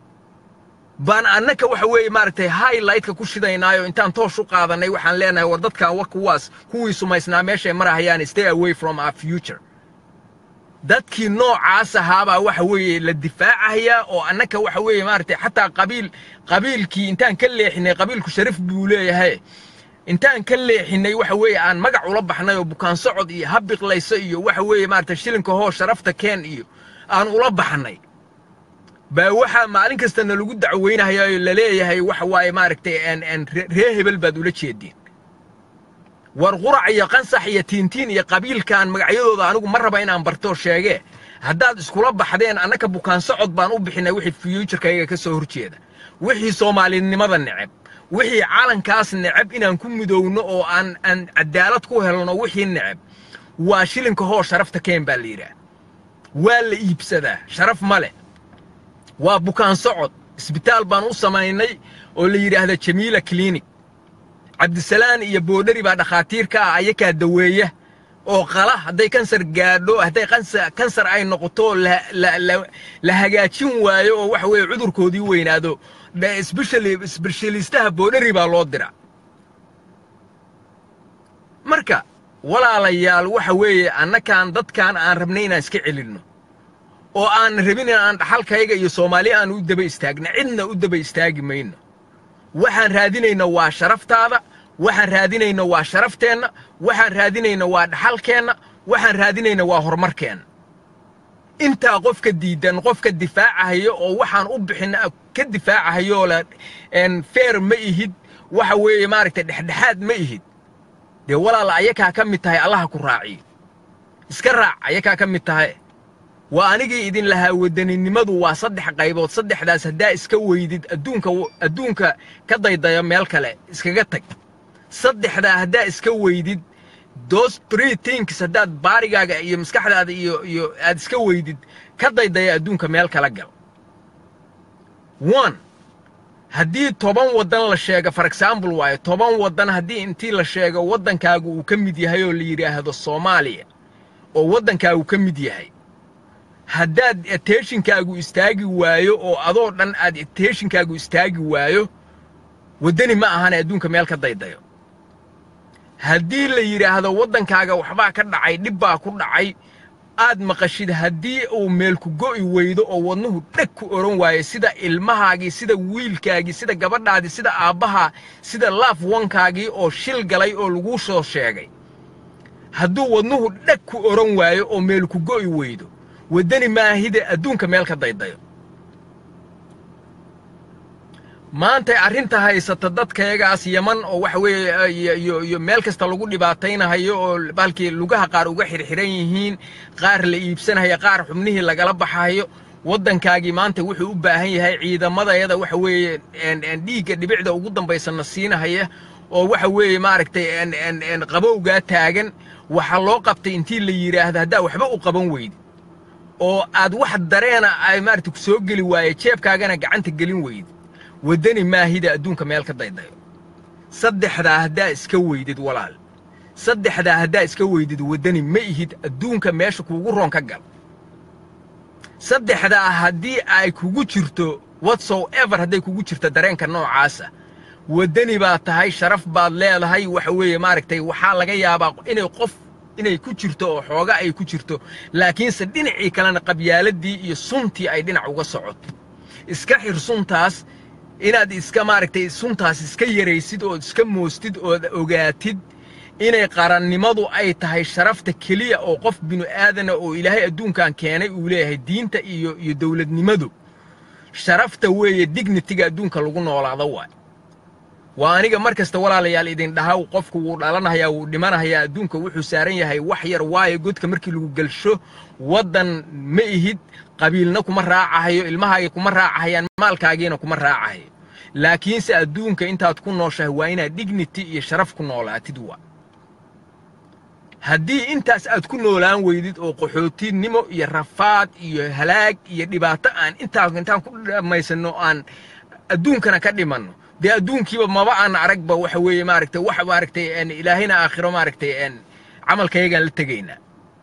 baan annaka waxa weeye maaragtay highlightka ku shidaynaayo intaan toosh u qaadanay waxaan leenahay war dadkan wa kuwaas kuwii sumaysnaa meeshay marahayaan stay away from our future dadkii noocaas ahaabaa waxa weeye la difaacayaa oo annaka waxa weeye maaragtay xataa qabiil qabiilkii intaan ka leexinay qabiilku sharaf buu leeyahay intaan ka leexinay waxa weeye aan magac ula baxnay oo bukaan socod iyo habiqlayso iyo waxa weeye maaragtay shilinka hoo sharafta keen iyo aan ula baxnay baa waxaa maalin kastana lagu dacweynahayaa la leeyahay waxa waaye maaragtay ree hebel baad ula jeediin war qurac iyo qansax iyo tiintiin iyo qabiilkan magacyadooda anigu ma raba inaan bartoo sheegee haddaad iskula baxdeen annaka bukaan socod baan u bixinay wixii fiyuujarkayga ka soo horjeeda wixii soomaalinimada neceb wixii calankaas neceb inaan ku midowno oo aan aan cadaalad ku helno wixii neceb waa shilinka hoo sharafta keen baa la yidhaah waa la iibsadaa sharaf ma leh waa bukaan socod isbitaal baan u samaynay oo la yidhaahda jamiila clinic cabdisalaan iyo boodhari baa dhakhaatiirka ah ayakaa daweeya oo qala hadday kansar gaadho hadday kansar ay noqoto la hagaajin waayo oo waxa weeye cudurkoodii weynaado sbeshaliistaha boodhari baa loo dira marka walaalayaal waxa weeye annakaan dadkan aan rabnay inaan iska celinno oo aan rabin in aan dhaxalkayga iyo soomaali aan u daba istaagna cidna u daba istaagi mayno waxaan raadinayna waa sharaftaada waxaan raadinayna waa sharafteenna waxaan raadinayna waa dhaxalkeenna waxaan raadinayna waa horumarkeenna intaa qofka diidan qofka difaacahayo oo waxaan u bixin ka difaacahayo oo la feer ma ihid waxa weeye maaragtay dhexdhexaad ma ihid dee walaala ayakaa ka mid tahay allaha ku raaciyo iska raac ayakaa ka mid tahay waa anigii idin lahaa wadaninimadu waa saddex qaybood saddexdaas haddaa iska weydid adduunka adduunka ka daydayo meel kale iskaga tag saddexdaa haddaa iska weydid those three things haddaad baarigaaga iyo maskaxdaada iyo iyo aad iska weydid ka daydaya adduunka meel kala gal one haddii toban waddan la sheego for example waayo toban waddan haddii intii la sheego waddankaagu uu ka mid yahay oo la yidhaahdo soomaaliya oo waddankaagu ka mid yahay haddaad attentionkaagu istaagi waayo oo adoo dhan aad attentionkaagu istaagi waayo waddani ma ahane adduunka meel ka daydayo haddii la yidhaahdo waddankaaga waxbaa ka dhacay dhib baa ku dhacay aad maqashid haddii uu meelku go'i weydo oo wadnuhu dheg ku odhan waayo sida ilmahaagii sida wiilkaagii sida gabadhaadii sida aabbahaa sida laaf wankaagii oo shil galay oo laguu soo sheegay hadduu wadnuhu dheg ku odhan waayo oo meelku go'i weydo waddani maahide adduunka meel ka daydayo maantay arrinta haysata dadkayagaas yaman oo waxa weeye iyo iyo meel kasta lagu dhibaataynahayo oo baalkii lugaha qaar uga xirxiran yihiin qaar la iibsanaya qaar xubnihii lagala baxayo waddankaagii maanta wuxuu u baahan yahay ciidamadayada waxa weeye dhiigga dhibicda ugu dambaysana siinahaya oo waxa weeye maaragtay qabowgaa taagan waxaa loo qabtay intii la yidhaahdo haddaa waxba u qaban weydi oo aad wax dareena ay maaragtay ku soo geli waaye jeebkaagana gacanta gelin weydi waddani maahida adduunka meel ka daydayo saddexdaa haddaa iska weydid walaal saddexdaa haddaa iska weydid waddani ma ihid adduunka meesha kuugu roon ka gal saddexdaa haddii ay kugu jirto whatso ever hadday kugu jirto dareenka noocaasa waddani baad tahay sharaf baad leedahay waxa weeye maaragtay waxaa laga yaabaa inay qof inay ku jirto oo xooga ay ku jirto laakiinse dhinacii kalena qabyaaladii iyo suntii ay dhinac uga socoto iska xir suntaas inaad iska maaragtay suntaas iska yaraysid ood iska moostid ood ogaatid inay qarannimadu ay tahay sharafta keliya oo qof binu aadana oo ilaahay adduunkan keenay uu leeyahay diinta iyo iyo dowladnimadu sharafta weeye dignitiga adduunka lagu noolaado waay waa aniga mar kasta walaalayaal idin dhaha qofku wuu dhalanahayaa wuu dhimanahayaa adduunka wuxuu saaran yahay wax yar waayo godka markii lagu gelsho waddan ma ihid qabiilna kuma raacahayo ilmahaagii kuma raacahayaan maalkaagiina kuma raacahayo laakiinse adduunka intaad ku nooshahay waa inaad dignity iyo sharaf ku noolaatid waa haddii intaas aad ku noolaan weydid oo qaxootinimo iyo rafaad iyo halaag iyo dhibaato aan intaa intaan ku dhammaysanno aan adduunkana ka dhimanno dee adduunkiiba maba aan aragba waxa weeye maaragtay wax maaragtay ilaahayna aakhiro maaragtay camalkayagaan la tegaynaa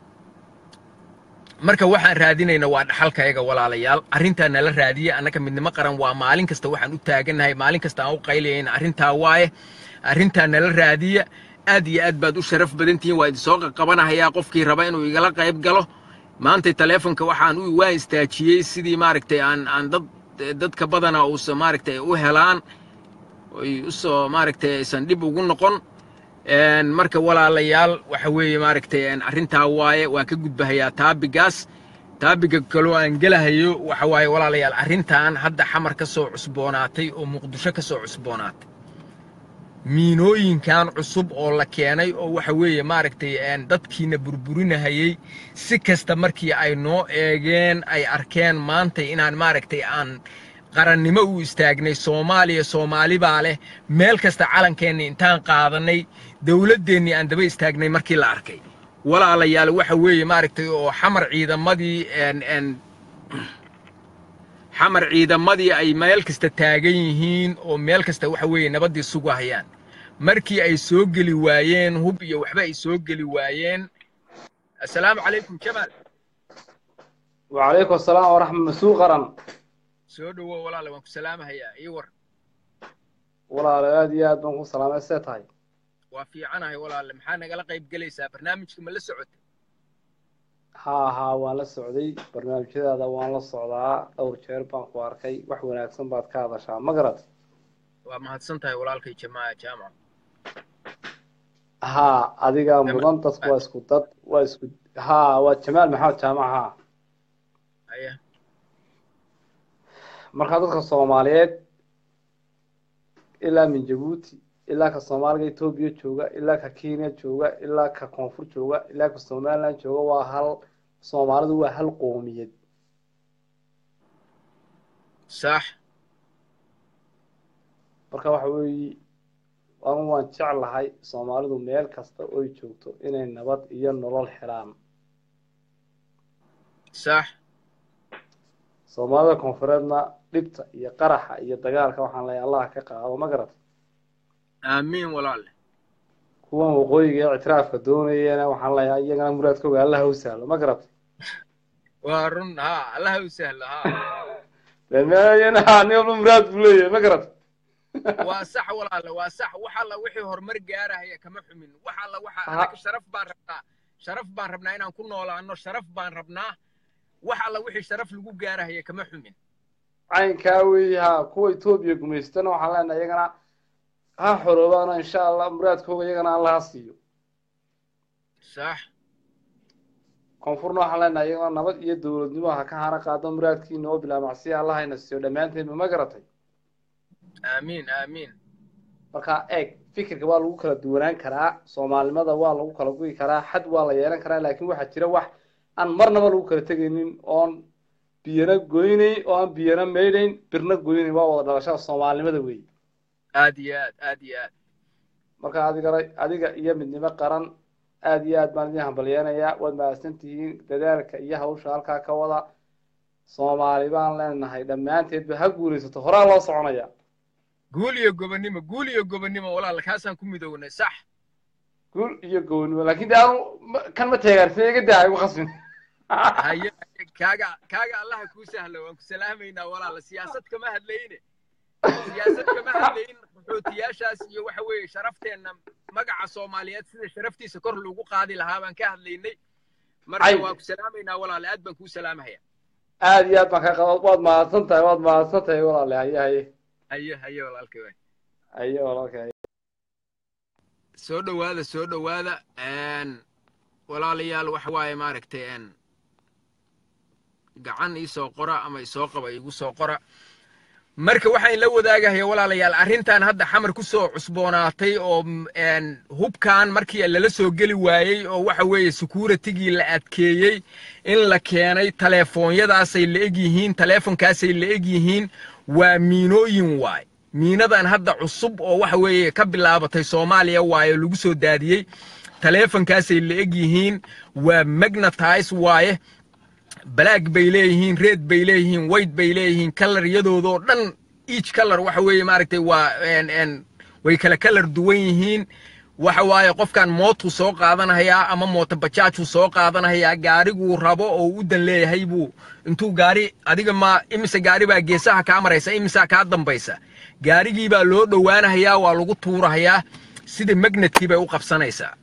marka waxaan raadinayna waa dhaxalkayaga walaalayaal arrintaa nala raadiya annaka midnimo qaran waa maalin kasta waxaan u taagannahay maalin kasta aan u qaylayayna arrintaa waaye arrintaa nala raadiya aad iyo aad baad u sharaf badan tihiin waa idinsoo qaqabanahayaa qofkii raba inuu igala qayb galo maantay taleefonka waxaan u waan istaajiyey sidii maaragtay aan aan dad dadka badana uusan maaragtay u helaan oy usoo maaragtay aysan dhib ugu noqon marka walaalayaal waxa weeye maaragtay arrintaa waaye waan ka gudbahayaa taabigaas taabiga kaloo aan gelahayo waxa waaye walaalayaal arrintan hadda xamar ka soo cusboonaatay oo muqdisho ka soo cusboonaatay miinooyinkan cusub oo la keenay oo waxa weeye maaragtay dadkiina burburinahayey si kasta markii ay noo eegeen ay arkeen maantay inaan maaragtay aan qarannimo u istaagnay soomaaliya soomaali baa leh meel kasta calankeenni intaan qaadannay dowladdeennii aan daba istaagnay markii la arkay walaalayaal waxa weeye maaragtay oo xamar ciidamadii xamar ciidamadii ay meel kasta taagan yihiin oo meel kasta waxa weeye nabaddii sugahayaan markii ay soo geli waayeen hub iyo waxba ay soo geli waayeen assalaamu calaykum jamaal وعليكم السلام ورحمة مسوق قرن soo dhowow walaale waan ku salaamahayaa ii war walaal aad iyo aad baan ku salaamay see tahay waa fiicanahay walaale maxaa nagala qayb gelaysaa barnaamijka ma la socotay haa haa waan la socday barnaamijyadaada waan la socdaa dhowr jeer baan ku arkay wax wanaagsan baad ka hadashaa ma garat waa mahadsan tahay walaalkay jamaa jaamac haa adigaa mudan dadku waa isku dad waa isku haa waa jamaal maxamed jaamac haa haya marka dadka soomaaliyeed ilaa min jabuuti ilaa ka soomaaliga etoobiya jooga ilaa ka kenya jooga ilaa ka koonfur jooga ilaa ka somaliland jooga waa hal soomaalidu waa hal qoomiyad sax marka waxa weeye anu waan jeclahay soomaalidu meel kasta oy joogto inay nabad iyo nolol helaan sax soomaalida koonfureedna dhibta iyo qaraxa iyo dagaalka waxaan leeyahay allah ka qaado ma garat aamiin walaale kuwan waqooyiga ee ictiraafka doonayana waxaan leeyahay iyagana muraadkooga allah u sahlo ma garat waa run ha allaha u sahlo ha demeeyana nin walba muraad buu leeyahay ma garat waa sax walaale waa sax wax alla wixii horumar gaarahaya kama xumin wax alla waxa Ha. anaga sharaf baan rabnaa sharaf baan rabnaa inaan ku noolaano sharaf baan rabnaa wax alla wixii sharaf lagu gaarahaya kama xumin caynkaa weeye ha kuwa etoobiya gumaystana waxaan leenahay iyagana ha xoroobaana insha allah muraadkooga iyagana allah ha siiyo sax koonfurna waxaan leenahay iyagana nabad iyo dowladnimo ha ka hana qaado muraadkiina oo bilaa macsiya allah hayna siiyo dhammaanteenba ma garatay aamiin aamiin marka eeg fikirka waa lagu kala duwanaan karaa soomaalinimada waa lagu kala guyi karaa xad waa la yeelan karaa laakiin waxaa jira wax aan marnaba lagu kala tegaynin oon biyana goynayn oo aan biyana maydhayn birna goynayn waa wada dhalashada soomaalinimada weeye aad iyo aad aad iyo aad marka adigana adiga iyo midnimo qaran aad iyo aad baan idin hambalyeenayaa waad mahadsan tihiin dadaalka iyo hawsha halkaa ka wada soomaali baan leenahay dhammaanteedba ha guulaysato horaa loo soconaya guul iyo gobonnimo guul iyo gobonnimo walaal kaasaan ku midownay sax guul iyo gownimo laakiin de anu ma- kan ma teegaarsin iga daa igu khasbin haye haye, kaaga kaaga allaha kuu sahlo waan ku salaamaynaa walaal siyaasad kama hadlayne siyaasad kama hadlayn qaxootiyaashaas iyo waxa weeye sharafteenna magaca soomaaliyeed sida sharaftiisa kor loogu qaadi lahaa baan ka hadlaynay marka Ay. waan ku salaamaynaa walaal aad baan kuu salaamahaya aad iyo aad baan kaa qaba waad mahadsan tahay waad mahadsan tahay walaale haye haye haye haye walaalkay waay haye walaalka haye soo dhowaada soo dhowaada n walaalayaal waxa waaye maaragtay n gacan iisoo qora ama isoo qaba igu soo qora marka waxaan la wadaagahaya walaalayaal arrintan hadda xamar ku soo cusboonaatay oo n hubkan markii lala soo geli waayey oo waxa weeye securitigii la adkeeyey in la keenay taleefoonyadaasay la eg yihiin taleefonkaasay la eg yihiin waa miinooyin waay miinadan hadda cusub oo waxa weeye ka bilaabatay soomaaliya waaye lagu soo daadiyey taleefonkaasay la eg yihiin waa magnetize waaye black bay leeyihiin red bay leeyihiin white bay leeyihiin kalaryadoodaoo dhan each color waxa weeye maaragtay waa n n way kala kalar duwan yihiin waxa waaye qofkan mootuu soo qaadanayaa ama mooto bajaajuu soo qaadanayaa gaariguu rabo oo u dan leeyahay buu intuu gaari adiga ma imise gaari baa geesaha kaa maraysa imisaa kaa dambaysa gaarigii baa loo dhowaanahayaa waa lagu tuurahayaa sida magnetkii bay u qabsanaysaa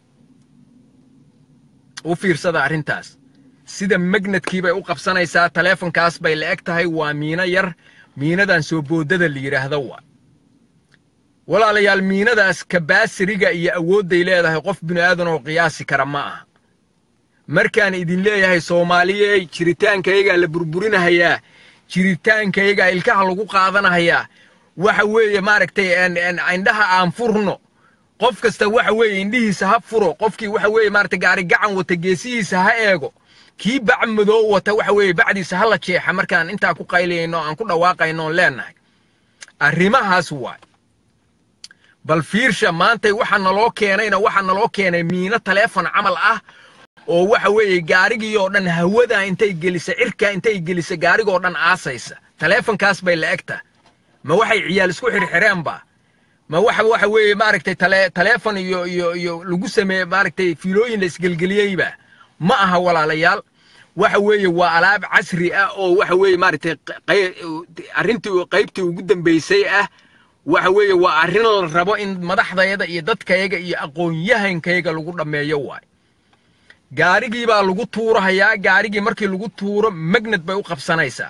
u fiirsada arrintaas sida magnetkii bay u qabsanaysaa taleefonkaas bay la eg tahay waa miino yar miinadan soo boodada la yidhaahdo waa walaalayaal miinadaas kabaasiriga iyo awoodday leedahay qof bini aadan oo qiyaasi kara ma aha markaan idin leeyahay soomaaliyey jiritaankaygaa la burburinahayaa jiritaankaygaa ilkaha lagu qaadanahayaa waxa weeye maaragtay indhaha aan furno qof kasta waxa weeye indhihiisa ha furo qofkii waxa weeye maaragtay gaari gacan wata geesihiisa ha eego kii bac madoo wata waxa weeye bacdiisa ha la jeexa markaan intaa ku qaylayno aan ku dhawaaqayno oon leenahay arrimahaas waay bal fiirsha maantay waxa naloo keenayna waxa naloo keenay miino taleefon camal ah oo waxa weeye gaarigii oo dhan hawada intay gelisa cirka intay gelisa gaarigoo dhan aasaysa taleefonkaas bay la egta ma waxay ciyaal isku xirxireenba ma waxa waxa weeye maaragtay tale taleefon iyo iyo iyo lagu sameeye maaragtay fiilooyin la isgelgeliyeyba ma aha walaalayaal waxa weeye waa alaab casri ah oo waxa weeye maaragtay arrintii qaybtii ugu dambeysay ah waxa weeye waa arrin la rabo in madaxdayada iyo dadkayaga iyo aqoon-yahankayaga lagu dhammeeyo waay gaarigii baa lagu tuurahayaa gaarigii markii lagu tuuro magnet bay u qabsanaysaa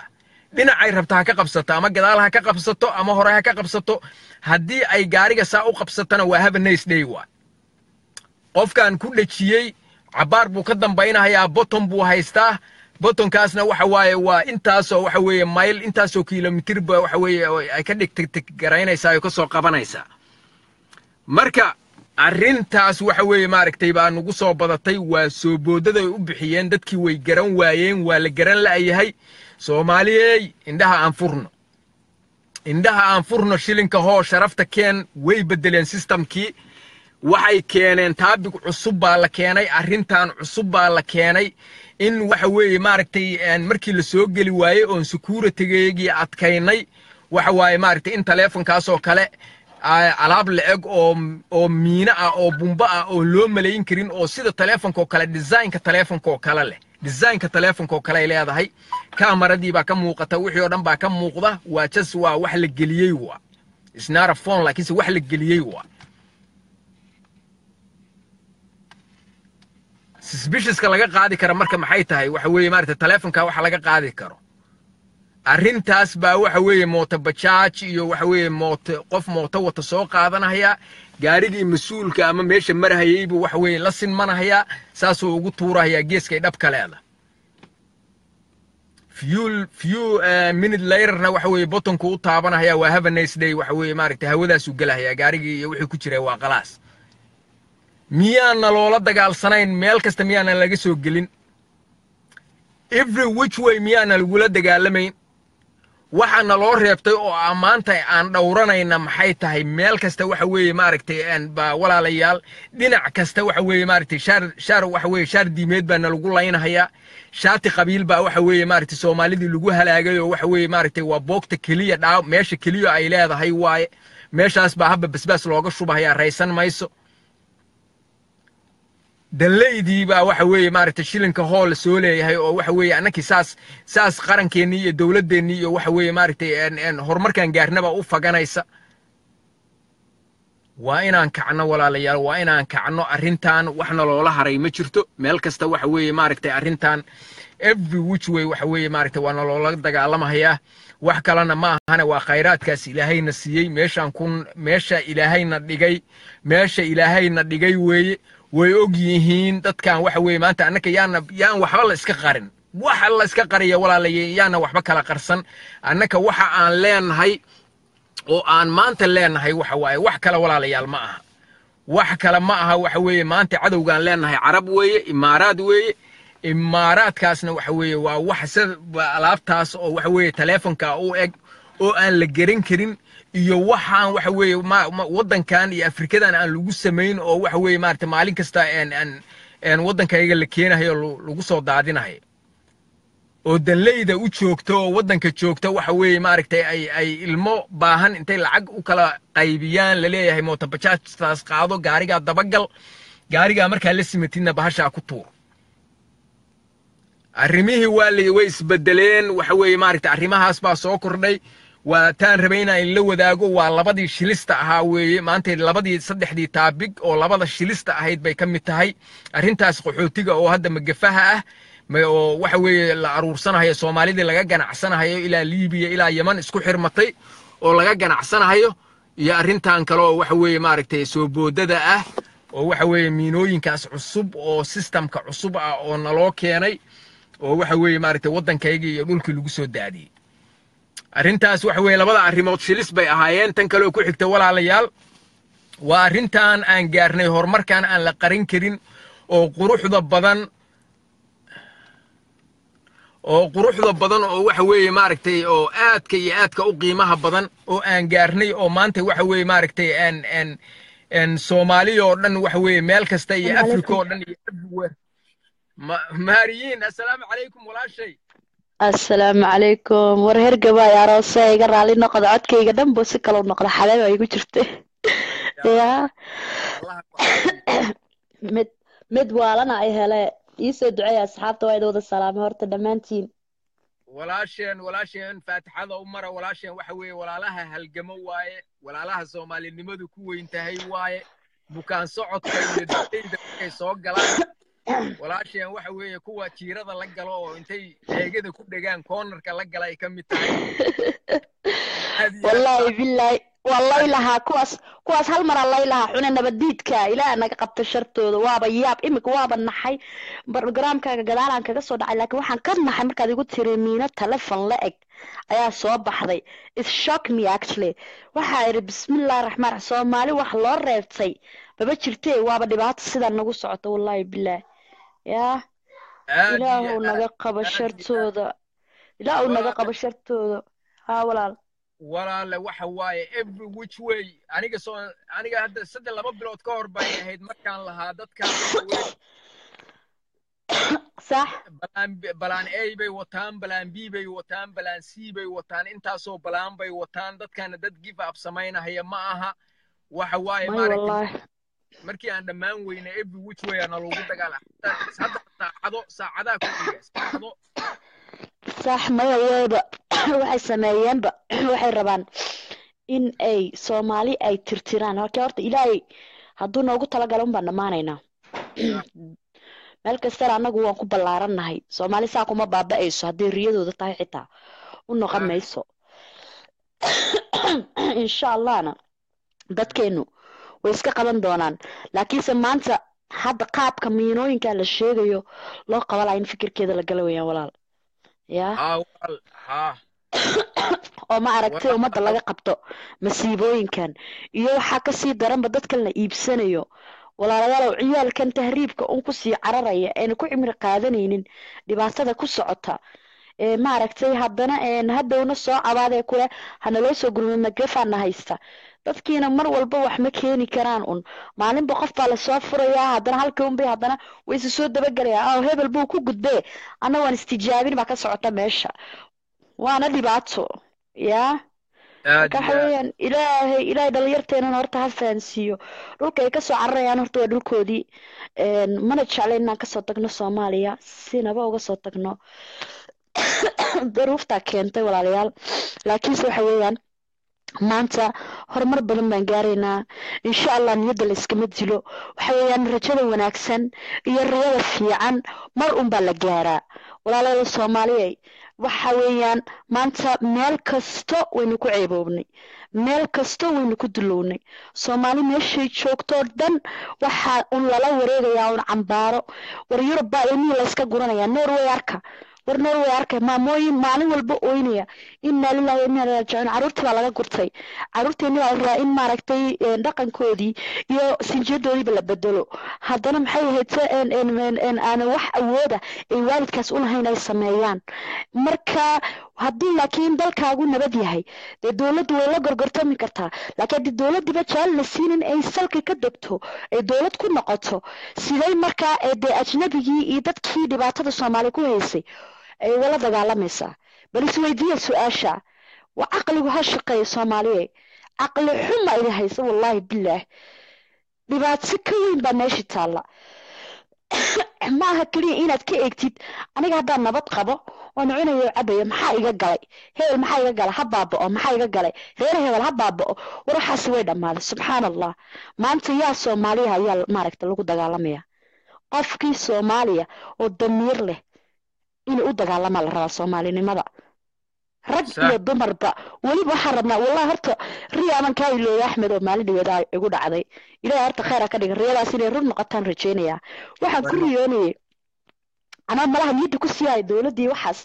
dhinacay rabta ha ka qabsato ama gadaal ha ka qabsato ama hore ha ka qabsato haddii ay gaariga saa u qabsatona waa have a nice day waa qofkan ku dhejiyey cabaar buu ka dambaynahayaa boton buu haystaa botonkaasna waxa waaye waa intaasoo waxa weeye mayl intaasoo kilomitir ba waxa weeye oo ay ka dhigtigaraynaysaa oo ka soo qabanaysaa marka arrintaas waxa weeye maaragtay baa nugu soo badatay waa soo boodada ay u bixiyeen dadkii way garan waayeen waa la garan la'yahay soomaaliyey indhaha aan furno indhaha aan furno shilinka hoo sharafta keen way beddeleen sistamkii waxay keeneen taabig cusub baa la keenay arrintan cusub baa la keenay in waxa weeye maaragtay markii la soo geli waayey oon securitygeygii adkaynay waxa waaye maaragtay in taleefonkaasoo kale alaab la-eg oo oo miino ah oo bumbo ah oo loo malayn karin oo sida taleefonka oo kale designka taleefonka oo kale leh designka taleefonka oo kale ay leedahay kamaradii baa ka muuqata wixii oo dhan baa ka muuqda waa just waa wax la geliyey waa isnaara phone laakiinse wax la geliyey waa suspiciouska laga qaadi kara marka maxay tahay waxa weeye maaragtay taleefonka waxa laga qaadi karo arrintaas baa waxa weeye mooto bajaaj iyo waxa weeye mooto qof mooto wata soo qaadanaya gaarigii mas-uulka ama meesha marhayeybu waxa weeye la sinmanaya saasuu ugu tuurahayaa geeskay dhabka leeda few few minute laterna waxa weeye botonku u taabanaya waa have a nice day waxa weeye maaragtay hawadaasuu gelahayaa gaarigii iyo wixii ku jiray waa qalaas miyaana loola dagaalsanayn meel kasta miyaana laga soo gelin every which way miyaana lagula dagaalamayn waxaana loo reebtay oo ammaanta aan dhowranayna maxay tahay meel kasta waxa weeye maaragtay ba walaalayaal dhinac kasta waxa weeye maaragtay shaar shaar waxa weeye shaar diimeed baana lagu laynahayaa shaati qabiil baa waxa weeye maaragtay soomaalidii lagu halaagay oo waxa weeye maaragtay waa boogta keliya dhaa meesha keliya ay leedahay waaye meeshaas baa habba basbaas looga shubahayaa raysan mayso danleydii baa waxa weeye maaragtay shilinka hool soo leeyahay oo waxa weeye annakii saas saas qarankeenii iyo dowladdeennii iyo waxa weeye maaragtay horumarkan gaarnaba u faganaysa waa inaan kacno walaalayaal waa inaan kacno arrintan waxna loola haray ma jirto meel kasta waxa weeye maaragtay arrintan every which way waxa weeye maaragtay waana loola dagaalamahayaa wax kalena ma ahane waa khayraadkaas ilaahayna siiyey meeshaan kun meesha ilaahayna dhigay meesha ilaahayna dhigay weeye way og yihiin dadkan waxa weeye maanta annaka yaana yaan waxba la iska qarin waxa la iska qariya walaalaya yaana waxba kala qarsan annaka waxa aan leenahay oo aan maanta leenahay waxa waaye wax kale walaalayaal ma aha wax kale ma aha waxa weeye maanta cadowgaan leenahay carab weeye imaaraad weeye imaaraadkaasna waxa weeye waa wax sida alaabtaas oo waxa weeye taleefonka u eg oo aan la geran karin iyo waxaan waxa weeye waddankan iyo afrikadan aan lagu samayn oo waxa weeye maarata maalin kasta waddankayga la keenahayo lagu soo daadinahayo oo danleyda u joogta oo waddanka joogta waxa weeye maaragtay ay ay ilmo baahan intay lacag u kala qaybiyaan laleeyahay mootobajaajtaas qaado gaarigaa dabagal gaarigaa markaa la simatidna bahashaa ku tuur arrimihii waa la way isbedeleen waxa weeye maaragtay arrimahaas baa soo kordhay waa taan rabay inaan ila wadaago waa labadii shilista ahaa weeye maanta labadii saddexdii taabig oo labada shilista ahayd bay ka mid tahay arrintaas qaxootiga oo hadda magafaha ah oo waxa weeye la aruursanahayo soomaalidii laga ganacsanahayo ilaa liibiya ilaa yeman isku xirmatay oo laga ganacsanahayo iyo arrintan kale oo waxa weeye maaragtay soo boodada ah oo waxa weeye miinooyinkaas cusub oo sistamka cusub ah oo naloo keenay oo waxa weeye maaragtay waddankayga iyo dhulkii lagu soo daadiyey arrintaas waxa weeye labada arrimood shilis bay ahaayeen tan kaleoo ku xigta walaalayaal waa arrintan aan gaarnay horumarkan aan la qarin karin oo quruxda badan oo quruxda badan oo waxa weeye maaragtay oo aadka iyo aadka u qiimaha badan oo aan gaarnay oo maanta waxa weeye maaragtay aan aan aan soomaaliya oo dhan waxa weeye meel kasta iyo africa oo dhan iyo everywhere maariyiin assalaamu calaykum walaashay assalaamu calaykum war hergabaay aroose iga raali noqda codkayga dhan buu si kalau noqda xabeeb ay igu jirta ya mid mid waalana ay hele iisoo duceeya asxaabta waa idin wada salaamay horta dhammaantiin walaasheen walaasheen faatixada u mara walaasheen waxa weeye walaalaha halgamo waaye walaalaha soomaalinimadu ku weyn tahay waaye bukaan socodka iyo dadayda markay soo galaan walaasheen waxa weeye kuwa jiirada la galo oo intay eegada ku dhegaan koonarka la gala ay ka mid tahay Aad iyo aad wallaahi baan- billaahi waa lay lahaa kuwaas kuwaas hal maraa lay lahaa xune nabaddiidka ilaah naga qabta shartooda waaba yaab imika waaba naxay barogaraamkaaga gadaalaan kaga soo dhacay laakiin waxaan ka naxay markaad igu tiri miino telefon la eg ayaa soo baxday it shock me actually waxaa idhi bismillahi raxmaan raxiim soomaali wax loo reebtay maba jirtee waaba dhibaato sidaa nagu socota wallaahi billaahi yaa aad iyo ilaahu aad naga qabo aad iyo aad shartooda ilaahu naga walaale qabo shartooda haa walaal walaale waxa waaye every which way aniga soo aniga hadda saddex laba bilood ka hor bay ahayd markaan lahaa dadkaan waxa weeye sax balaan B- balaan A bay wataan balaan B bay wataan balaan C bay wataan intaasoo balaan bay wataan dadkana dad give up samaynahaya ma aha waxa waaye may maaragtay wallaahi markii aan dhammaan weyne every which way ana lagu dagaala hadda saacado saacadaha ku xiga saacado sax maya weyba waxay sameeyeenba waxay rabaan in ay soomaali ay tirtiraan halkii horta ilaahay hadduu noogu talagalo un baan dhammaanaynaa meel kastana annagu waan ku ballaarannahay soomaali saa kuma baaba'ayso hadday riyadooda tahay xitaa u noqon mayso insha allahna dadkeenu way iska qaban doonaan laakiinse maanta hadda qaabka miinooyinka la sheegayo loo qabalaya in fikirkeeda la gala weyaan walaal yaa haa walaal haa oo ma aragtay ummadda laga qabto masiibooyinkan iyo waxaa kasii daranba dadkan la iibsanayo walaalayaalow ciyaalkan tahriibka un kusii cararaya eena ku cimri qaadanaynin dhibaatada ku socota ee maaragtay haddana een hadhowna soo cabaadee kule hanaloo soo gurmay magrefaana haysta dadkiina mar walba wax ma keeni karaan un maalinba qof baa lasoo furayaa haddana halkii unbay haddana way isu soo dabagelayaa oo hebel buu ku gudbee anna waan istijaabin baa ka socota meesha waana dhibaato yaa aad marka waxa iyo aad weeyaan ilaahay ilaahay dhalinyarteenana horta ha fahansiiyo dhulka ay kasoo cararayaan horta waa dhulkoodii een, mana jeclayn inaan kasoo tagno soomaaliya sinaba uga soo tagno daruuftaa keentay walaalayaal laakiinse waxa weeyaan maanta horumar badan baan gaaraynaa insha allah niyadda la iskama dilo waxa weeyaan rajada wanaagsan iyo riyada fiican mar un baa la gaaraa walaalada soomaaliya waxa weeyaan maanta meel kasto waynu ku ceeboobnay meel kasto waynu ku dulownay soomaali meeshay joogtoo dhan waxaa un lala wareegayaa un cambaaro war yurub baa ilmihii layska guranayaa norway arka war norway arka maamooyin maalin walba ooynaya inaa lillahi wa inaa ilaihi raajicuun caruurtii baa laga gurtay caruurteeni baa la rabaa in maaragtay een, dhaqankoodii iyo sinjiyadoodiiba la bedelo haddana maxay ahayd se een, een, een, een, aan wax awooda ay waalidkaas u lahayn ay sameeyaan marka haddii laakiin dalkaagu nabad yahay dee dowladdu way la gorgortami kartaa laakiin haddii dowladdiba jaalal la siinin ay salka ka degto ay dowlad ku noqoto siday markaa ee dee ajnabigii iyo dadkii dhibaatada soomaali ku haysay ay ugala dagaalamaysaa bal isweydiiya su-aasha waa caqligu ha shaqeeya soomaaliye caqli xuma idin haysa wallaahi bilaah dhibaato ka weyn baa meesha taalla ma aha keliya inaad ka eegtid aniga haddaan nabad qabo oon cunayo oo cabayo maxaa iga galay hebel maxaa iga galay ha baaba'o maxaa iga galay reer hebel ha baaba'o war waxaasi way dhammaaday subxaan allah maanta yaa soomaaliya ayaa maaragta lagu dagaalamaya qofkii soomaaliya oo damiir leh inay u dagaalamaa la rabaa soomaalinimada rag Sax. iyo dumarba weliba waxaan rabnaa wallahi horta riyaanan kaa ilooya axmed oo maalin dhigeeda igu dhacday ilahay horta khayr ha ka dhiga riyadaas inay run noqotaan rajeynayaa waxaan ku riyoonayay anaa malaha niyadda ku sii haya dowladdii waxaas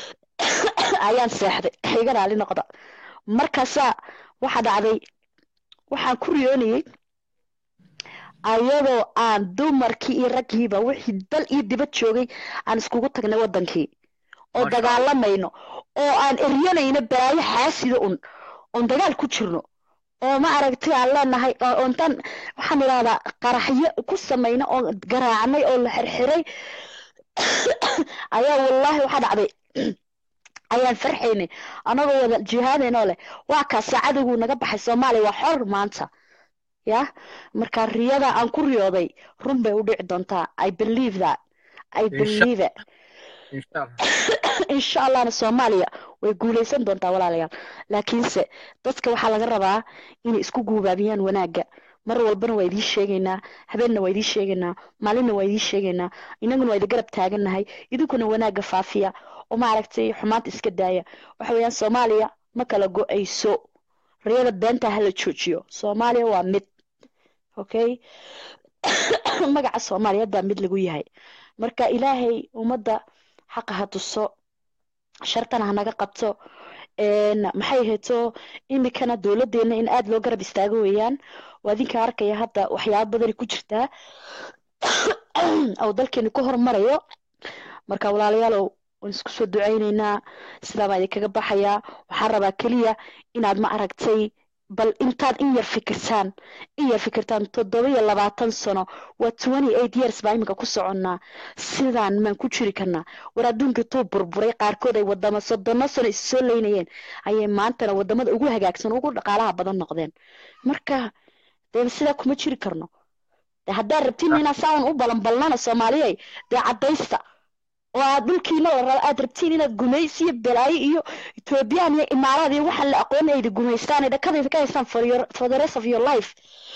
ayaan seexday iga raali noqda markaasaa waxa dhacday waxaan ku riyoonayay ayadoo aan dumarkii iyo raggiiba wixii dal iyo dibad joogay aan iskugu tagnay wadankii oo Masha dagaalamayno oo aan eryanayno balaayo xaasida un oon dagaal ku jirno oo ma aragtay aan leenahay oo oo intaan waxaan idhahdaa qaraxyo ku samayno oo garaacnay oo la xirxiray ayaa wallaahi waxaa dhacday ayaan farxaynay anagoo wada jihaadaynoo leh waa kaa saacadigu naga baxay soomaaliya waa xor maanta ya marka riyada aan ku riyooday run bay u dhici doontaa i believe that i Insha- believe it insha allah insha allahna soomaaliya way guuleysan doontaa walaalayaal laakiinse dadka waxaa laga rabaa inay isku guubaabiyaan wanaagga mar walbana waa idiin sheegaynaa habeenna waa idiin sheegaynaa maalinna waa idiin sheegaynaa inaguna waa idin garab taagannahay idinkuna wanaagga faafiya oo maaragtay xumaanta iska daaya waxa weeyaan soomaaliya ma kala go-ayso riyada beenta hala joojiyo soomaaliya waa mid okay magaca soomaaliyeed baa mid lagu yahay marka ilaahay ummadda xaqa ha tuso shartana ha naga qabto maxay hayto imikana dowladeena in aada loo garab istaago weeyaan waa idinka arkaya hadda waxyaaba badani ku jirtaa oo dalkeenu ku hormarayo marka walaalayaalow waan isku soo ducayneynaa sidaa baa idinkaga baxayaa waxaan rabaa keliya inaad ma aragtay bal intaad in yar fikirtaan in yar fikirtaan toddoba iyo labaatan sano waa twenty eight years baa iminka ku soconnaa sidaan maan ku jiri karnaa war adduunka tuu burburay qaarkood ay wadama soddono sano is soo leynayeen ayay maantana wadamada ugu hagaagsan ugu dhaqaalaha badan noqdeen marka dee sidaa kuma jiri karno de haddaad rabtiin inaa saan u balanbalnana soomaaliyay dee caddaysta oo aad dhulkiina la rabo aad rabtiin inaad gumaysi iyo balaayo iyo ethoobiyan iyo imaaraad iyo waxaan la aqoon ayda gumaystaan ay dhakadayda ka haystaan for your for the rest of your life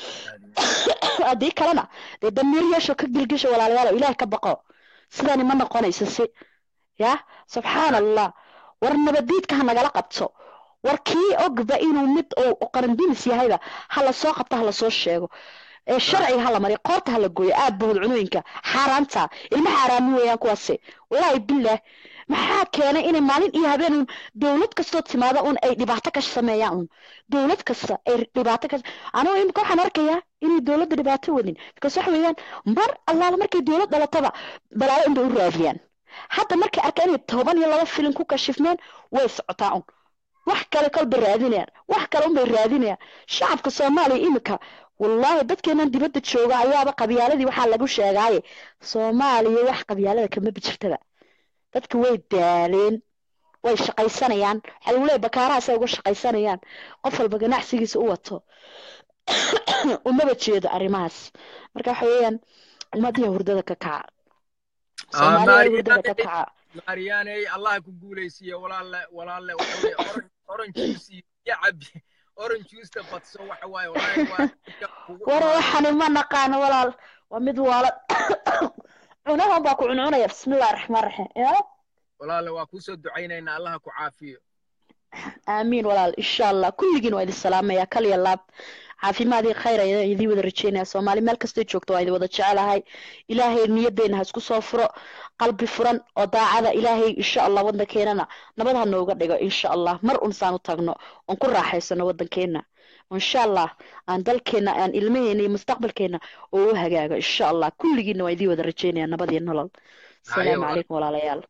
haddii kalena dee damiir yeesho ka gilgisho walaalayaal ilaah ka baqo sidani ma noqonayso si ya subxaan allah war nabadiidka ha nagala qabto war kii ogba inuu mid oo qarandimis yahayba ha lasoo qabto ha lasoo sheego ee sharciga hala mariyo qoorta hala gooyo aad bahud cunooyinka xaaraanta ilma xaaraami weeyaan kuwaasi walaahi bilah maxaa keenay inay maalin iyo habeen un dowlad kastoo timaada un ay dhibaato ka sameeyaan un dowlad kasta ay dhibaato ka anigu imika waxaan arkayaa inay dowladda dhibaato wadin because waxa weeyaan mar allaala markay dowlad dhalataba balaayo unbay u raadiyaan hadda markay arkaan inay toban iyo laba filin ku kashifmeen way socotaa un wax kale kolbay raadinayaan wax kale unbay raadinayaan shacabka soomaaliya imika wallaahi dadkeenan dibadda jooga ayaaba qabyaaladii waxaa lagu sheegaaye soomaaliya wax qabyaalada kama bijirtaba dadka way daaleen way shaqaysanayaan waxaa lagu leeyahy bakaarahaasay uga shaqaysanayaan qof walba ganacsigiisa u wato umaba jeedo arrimahaas marka waxa weeyaan ummadiya hurdada ka kaca soomaaliya hurdada ka kaca maaryaaney allah ku guulaysiiye walaalle walaalle waxa weye orange juice iyo cabi orange juice badso waxa waaye war waxani ma naqaano walaal waa mid waala cunahan baa ku cuncunaya bismillahi raxmaan raxiim ya walaalle waa kuusoo ducaynaynaa allaha ku caafiyo aamiin walaal insha allah kulligiin waa idin salaamaya kal iyo laab caafimaadii khayr ayaan idin wada rajeynaya soomaali meel kastay joogto waa idin wada jecelahay ilaahay niyaddeena ha isku soo furo qalbi furan oo daacada ilaahay insha allah waddankeenana nabad ha nooga dhigo insha allah mar unsaan u tagno oon ku raaxaysano waddankeena insha allah aan dalkeena aan ilmaheena iyo mustaqbalkeena oo u hagaago insha allah kulligiina waa idin wada rajeynaya nabad iyo nolol asalaamu calaykum walaalayaal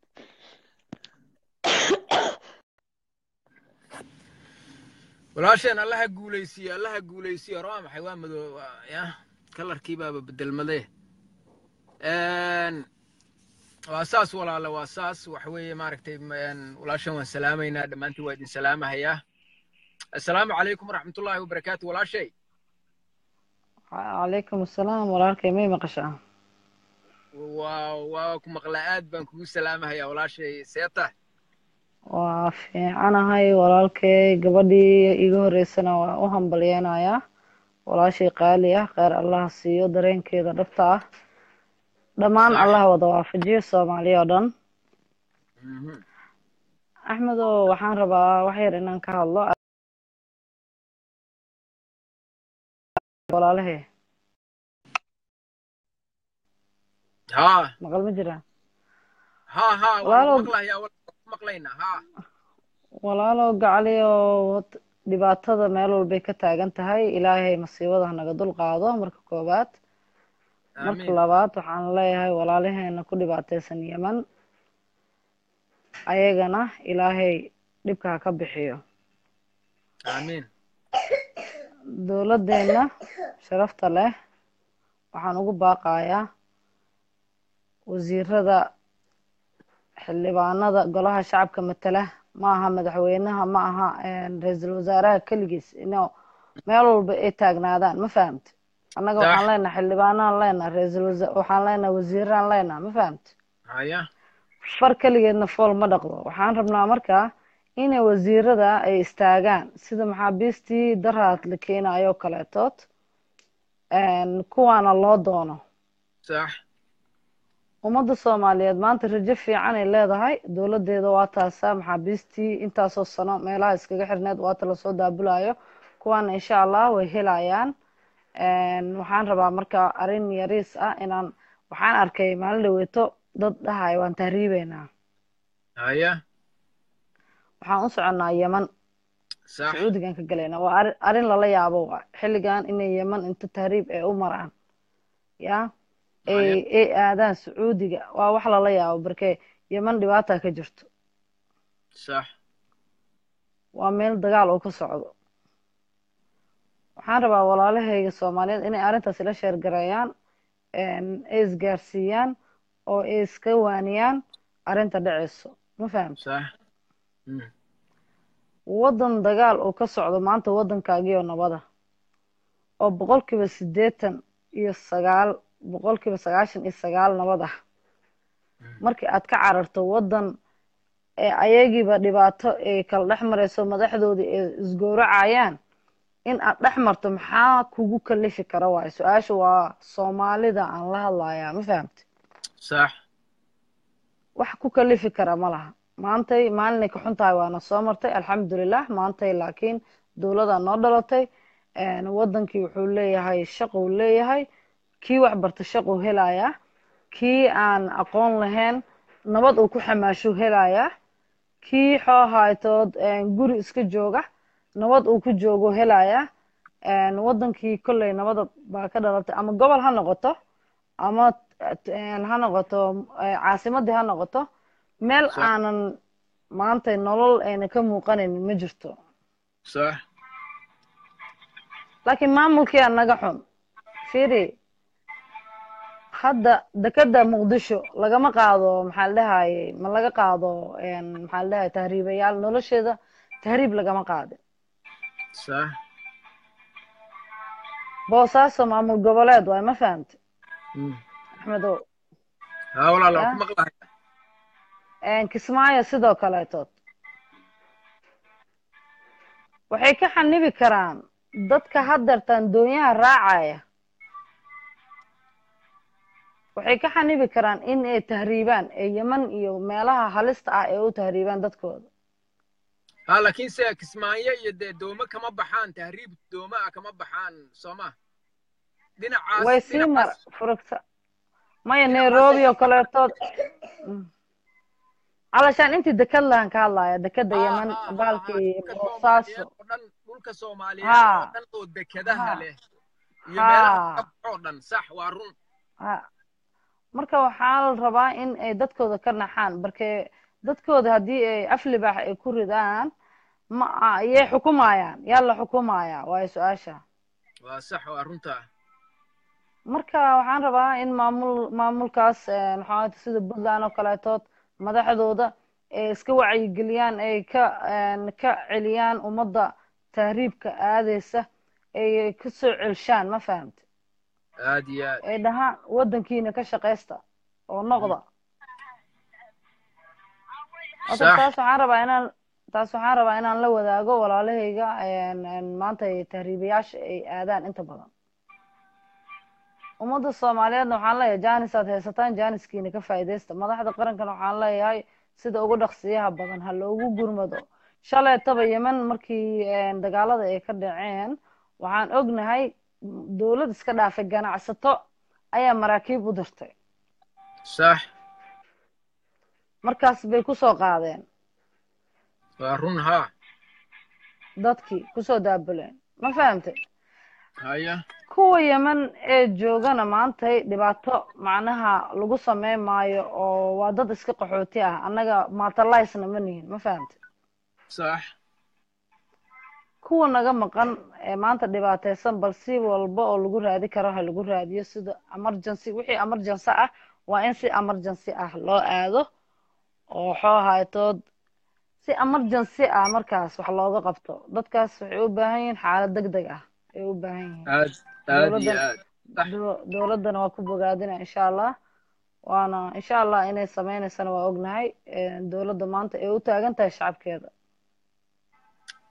walaasheen allaha guulaysiiyo allaha guulaysiiyo hore waa maxay waa madow ya kalarkii baaba bedelmadee waa saas walaale waa saas waxa weeye maaragtay walaashan waan salaamaynaa dhammaantiin waa idin salaamahayaa assalaamu calaykum waraxmatullaahi wabarakaatu walaashay calaykum assalaam walaalkay may maqashaa waa waa ku maqlaa aad baan kugu salaamahayaa walaashay seeta waa fiicanahay walaalkay gabadhii iga horeysana waa u hambalyeynayaa walaashay qaali ah kheyr allaha siiyo dareenkeeda dhabta ah dhammaan allaha wada waafajiyo soomaaliya oo dhan axmedo waxaan rabaa wax yar inaan ka hadlo walaalahe ha maqal ma jiraan ha ha Walaalow- waan maqlayaa maqlaynaa ha walaalow gacali oo dhibaatada meel walbay ka taagan tahay ilaahay masiibada hanaga dul qaado marka koowaad marka aamiin labaad waxaan leeyahay walaalaheena ku dhibaataysan yeman ayagana ilaahay dhibka ha ka bixiyo aamiin dowladdeena sharafta leh waxaan ugu baaqayaa wasiirada xildhibaanada golaha shacabka matala ma aha madaxweynaha ma aha ra-iisul wasaaraha keligiis ino meel walba ay taagnaadaan ma fahamte annaga Sax. waxaan leenahay xildhibaanaan leenahay ra-iisul wasa waxaan leenahay wasiiraan leenahay ma fahamte haya far keligeedna fool ma dhaqdo waxaan rabnaa markaa inay wasiirada ay istaagaan sida maxaabiistii daraad la keenayo kaleetood kuwaana loo doono sax ummadda soomaaliyeed maanta rajo fiican ay leedahay dowladdeeda waa taasa maxaabiistii intaasoo sano meelaha iskaga xirneed waata lasoo daabulayo kuwaana insha allah way helayaan waxaan rabaa marka arrin yariis ah inaan waxaan arkay maalin dhaweeto dad dhahay waan tahriibeynaa haya waxaan u soconnaa yeman sax sacuudigan ka galaynaa waa arrin arrin lala yaabo waa xilligan inay yeman inta tahriib ay u maraan ya ay ay aadaan sacuudiga waa wax lala yaabo barke yeman dhibaata ka jirto sax waa meel dagaal oo ka socdo waxaan rabaa walaalahayga soomaaliyeed inay arrintaas ila sheergareeyaan ay isgaarsiiyaan oo ay iska waaniyaan arrinta dhaceyso ma fahamta sax waddan dagaal oo ka socdo maanta waddankaagiyo nabada oo boqolkiiba siddeetan iyo sagaal boqolkiiba sagaashan iyo sagaal nabad ah markii aad ka cararto waddan ee ayagiiba dhibaato ay kala dhex marayso madaxdoodii ay isgowracayaan in aad dhex marto maxaa kugu kalifi kara waayo su-aasha waa soomaalida aan la hadlayaa ma fahamti sax wax ku kalifi kara ma laha maantay maalinay ka xun tahay waana soo martay alxamdulilah maantay laakiin dowladaa noo dhalatay waddankii wuxuu leeyahay shaqou leeyahay kii wax barta shaqou helayaa kii aan aqoon lahayn nabad uu ku xamaashuu helayaa kii xoohaytood guri iska jooga nabad uu ku joogo helayaa waddankii kolley nabada baa ka dhalatay ama gobol ha noqoto ama ha noqoto caasimadii ha noqoto meel aanan maanta nolol ayna ka muuqanaynin ma jirto sax laakiin maamulkii aa naga xun firi hadda dekeda muqdisho lagama qaado maxaa la dhahaye ma laga qaado maxaa la dhahaye tahriibayaal nolosheeda tahriib lagama qaadin sax boosaaso maamul goboleed waay ma fahamte axmedow haa walaal waan ku maqlahay kismaayo sidoo kaleetood waxay ka xanibi karaan dadka haddeertaan doonyaha raacaya waxay ka xanibi karaan in ay tahriibaan ee yeman iyo meelaha halista ah ee u tahriibaan dadkooda ha laakiin se kismaayo iyo dee doome kama baxaan tahriib doome ah kama baxaan sooma dhinacaas way sii mar furugta maya nairobi oo kaleetood calashaan intii deked lahan ka hadlaya dekeda yeman baalkii boosaaso dhan dhulka soomaaliyeed oo dhan oo dekedaha leh iyo meelaha oo dhan sax waa run marka waxaa la rabaa in ay dadkooda ka naxaan marke dadkooda haddii ay aflibaax ay ku ridaan ma yay xukumayaan yaa la xukumaya waayo su-aasha waa sax waa runta marka waxaan rabaa in maamul maamulkaas maxaa sida puntland oo kaleetood madaxdooda ay iska wacyigeliyaan ay ka ka celiyaan ummadda tahriibka aadeysa ay ka soo celshaan ma fahamte aad iyo aad ay dhahaan waddankiina ka shaqaysta oo noqda horta taas waxaan rabaa inaan taas waxaan rabaa inaan la wadaago walaalahayga maanta tahriibayaasha ay aadaan inta badan ummadda soomaaliyeedna waxaan leeyahay janis aad haysataan janiskiina ka faa'iidaysta madaxda qarankana waxaan leeyahay sida ugu dhaqsiyaha badan ha loogu gurmado shaleetaba yemen markii dagaalada ay ka dhaceen waxaan ognahay dowlad iska dhaafay ganacsato ayaa maraakiib u dirtay sax markaas bay kusoo qaadeen waa run haa dadkii kusoo daabuleen ma fahamtay haya kuwa yemen ee joogana maantay dhibaato macnaha lagu sameyn maayo oo waa dad iska qaxooti ah annaga matalaysna ma nihin ma fahamtay sax kuwa naga maqan ee maanta dhibaataysan bal si walba oo lagu raadi karo ha lagu raadiyo sida emergency wixii emergency ah waa in si emergency ah loo aado oo xoohaytood si emergency ah markaas wax looga qabto dadkaas waxay u baahan yihiin xaalad deg deg ah ay u baahan yihiin aad aad iyo aad dowladdana waa ku bogaadina insha allah waana insha allah inay sameynaysana waa ognahay dowladda maanta ay u taagan tahay shacabkeeda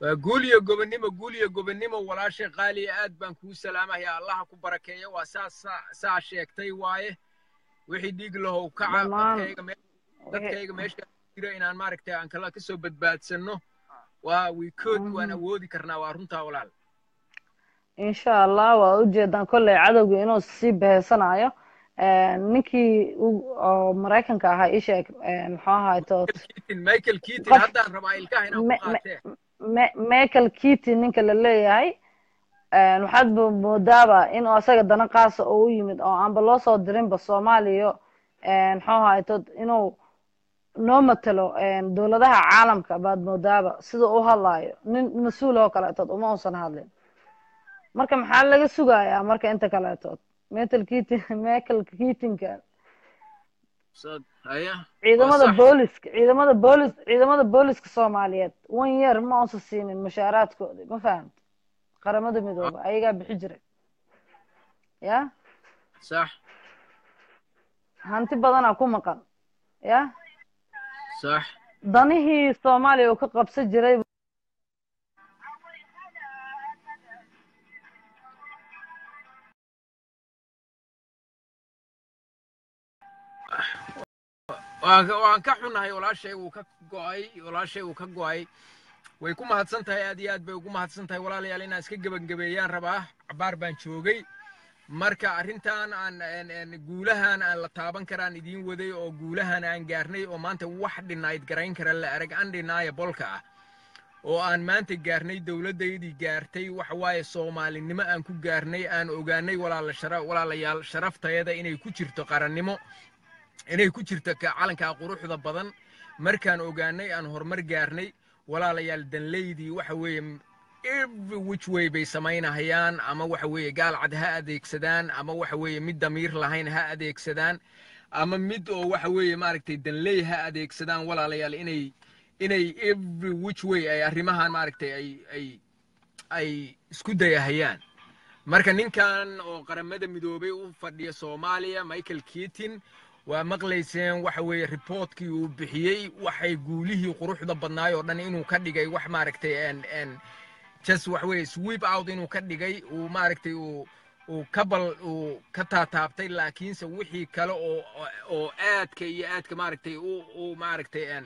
waa guul iyo gobonnimo guul iyo gobonnimo walaashay qaaliya aad baan kuu salaamaya allaha ku barakeeya waa saa saa saa sheegtay waaye wixii dhiig lahow kaca dhammaan dadkayga me dadkayga meesha jira inaan maaragtay aan kala kasoo badbaadsanno waa wiikood waan awoodi karnaa waa runtaa walaal insha allah waa ujeedaan kolley cadowga inuu sii beheysanayo ninkii u- oo maraykanka ahaa ii sheeg muxuu ahaay tood Keaton, michael keaton qof haddaan rabaa ilkaha inaan me- ku qaatee me- michael keaton ninka la leeyahay waxaad mo- moodaaba in uu asaga dana qaasa oo u yimid oo aanba loo soo dirinba soomaaliya muxuu ahaay tood inuu noo matalo dowladaha caalamka baad moodaaba sida u hadlaayo nin mas-uul oo kaleetood uma uusan hadlin marka maxaa laga sugayaa marka inta kaleetood michael keaton michael keatonka Sad- haya waa ciidamada sax booliska ciidamada boolis ciidamada booliska soomaaliyeed one year ma uusan siinin mushaaraadkoodii ma fahamta qaramada midooba ayagaa bixi jiray ya sax hanti badanaa ku maqan ya sax danihii soomaaliya uu ka qabsan jiray waan ka waan ka xunahay walaashay uu ka go'ay walaashay uu ka go'ay way ku mahadsan tahay aad iyo aad bay ugu mahadsan tahay walaalayaal inaan iska gebangebeeyaan rabaa cabaar baan joogay marka arrintan aan aan- aan guulahan aan la taaban karaan idiin waday oo guulahan aan gaarnay oo maanta wax dhinayd garayn kara la arag undeniableka ah oo aan maanta gaarnay dowladdaydii gaartay waxa waaye soomaalinimo aan ku gaarnay aan ogaanay walaala shara walaalayaal sharaftayada inay ku jirto qarannimo inay ku jirto ka calankaa quruxda badan markaan ogaanay aan horumar gaarnay walaalayaal danleydii waxa weeye every which way bay samaynahayaan ama waxa weeye gaalcad ha adeegsadaan ama waxa weeye mid damiir lahayn ha adeegsadaan ama mid oo waxa weeye maaragtay danley ha adeegsadaan walaalayaal inay inay every which way ay arrimahan maaragtay ay ay ay isku dayahayaan marka ninkan oo qaramada midoobay u fadhiya soomaaliya michael keaton waa maqlayseen waxa weeye reportkii uu bixiyey waxay guulihii quruxda badnaay oo dhan inuu ka dhigay wax maaragtay en en just wax weeye sweep out inuu ka dhigay uu maaragtay uu uu ka bal uu ka taataabtay laakiinse wixii kale oo oo aadka iyo aadka maaragtay u u maaragtay en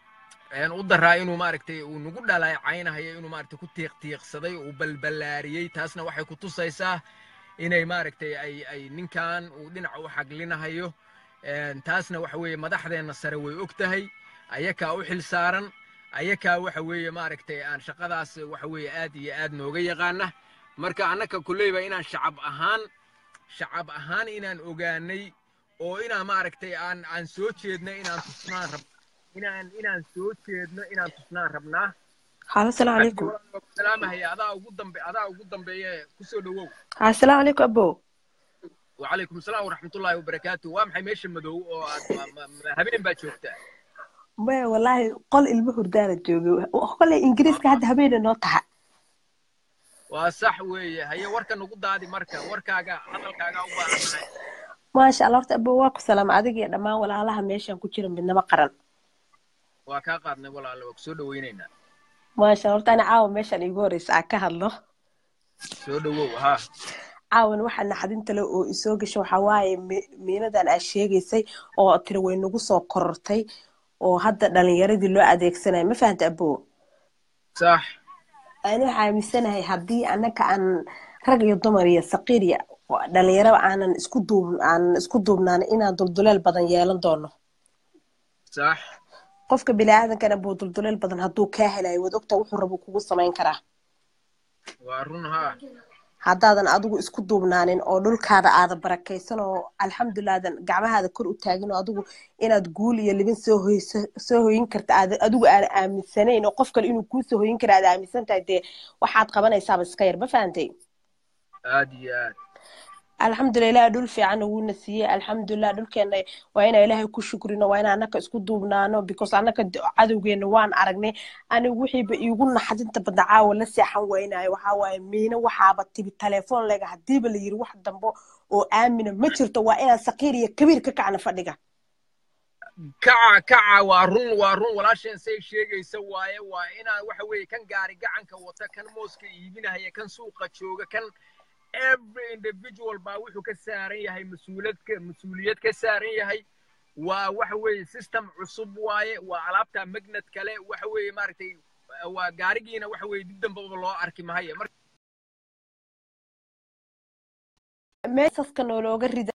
een u daraa inuu maaragtay uu nagu dhaleecaynayo inuu maaragtay ku tiiqtiiqsaday uu balballaariyey taasna waxay ku tusaysaa inay maaragtay ay ay ninkan uu dhinaca u xaglinahayo een taasna waxa weeye madaxdeenna sare way og tahay ayakaa u xil saaran ayakaa waxa weeye maaragtay aan shaqadaas waxa weeye aad iyo aad nooga yaqaana marka annaka kulleyba inaan shacab ahaan shacab ahaan inaan ogaanay oo inaan maaragtay aan aan soo jeedno inaan tusnaan rab inaan inaan soo jeedno inaan tusnaan rabnaa Halo, asalaamu calaykum. salaamahaya adaa ugu dambe adaa ugu dambeeye kusoo dhawow Ha, asalaamu calaykum abow. وعليكم السلام ورحمة الله وبركاته وامحي ميش مدو هبين با joogtaa Maya wallaahi qol ilmo hurdaana joogay. Qolay Ingiriiska hadda habeena noo taha. waa sax weeye haye warka nagu daadi marka warkaaga hadalkaaga u baahannahay Maasha Allah horta abow waa ku salaam adiga iyo dhammaan walaalaha meeshan ku jira midnimo qaran. waa kaa qaadnay walaalo waa kusoo dhawaynaynaa Maasha Allah horta ana caawa meeshan iigu horeysa aan ka hadlo. soo dhawow haa caawan waxa naxdinta leh oo isoo gasho waxaa waaye mi- miinadan aad sheegaysay oo tiri way nagu soo korortay oo hadda dhalinyaradii loo adeegsanayo ma fahanta abow sax ani waxaa aaminsanahay haddii annaka aan rag iyo dumar iyo saqiir iyo dhalinyaro aanan isku duub aanan isku duubnaan inaan dulduleel badan yeelan doono sax qofka biniaadankana buu dulduleel badan hadduu kaa helayo waad ogtaa wuxuu rabo kugu samayn karaa waa run haa haddaadan adigu isku duubnaanin oo dhulkaada aada barakaysan oo alxamdulilah aadan gacmahaada kor u taagin oo adigu inaad guul iyo libin soo hoyso soo hoyin karta aad adigu aan aaminsanayn oo qof kale inuu kuu soo hoyin kara aad aaminsan tahay dee waxaad qabanaysaaba iska yar ma fahantay aad iyo aad alxamdulilah dhul fiican wuuna siiyey alxamdulilah dhulkeena waa inaa ilaahay ku shukrino waa inaa annaka isku duubnaano because annaka d- cadowgeena waan aragnay anigu wixiiba iigu naxdinta badna caawa la seexan waynayo waxaa waaye miino waxaaba tibi telefoon lega hadiiba la yiri wax dambo oo aamina ma jirto waa inaan saqiir iyo kabiir ka kacna fadhiga kaca kaca waa run waa run walaasheen say sheegaysa waaye waa inaan waxa weeye kan gaari gacanka wata kan mooska iibinahaya kan suuqa jooga kan every individual baa wuxuu ka saaran yahay mas-uuliyad ka mas-uuliyad ka saaran yahay waa waxa weeye system cusub waaye waa alaabta magnet kale waxa weeye maaragtay waa gaarigiina waxa weeye dib dambaba loo arki mahaye marka meesaska noolooga rida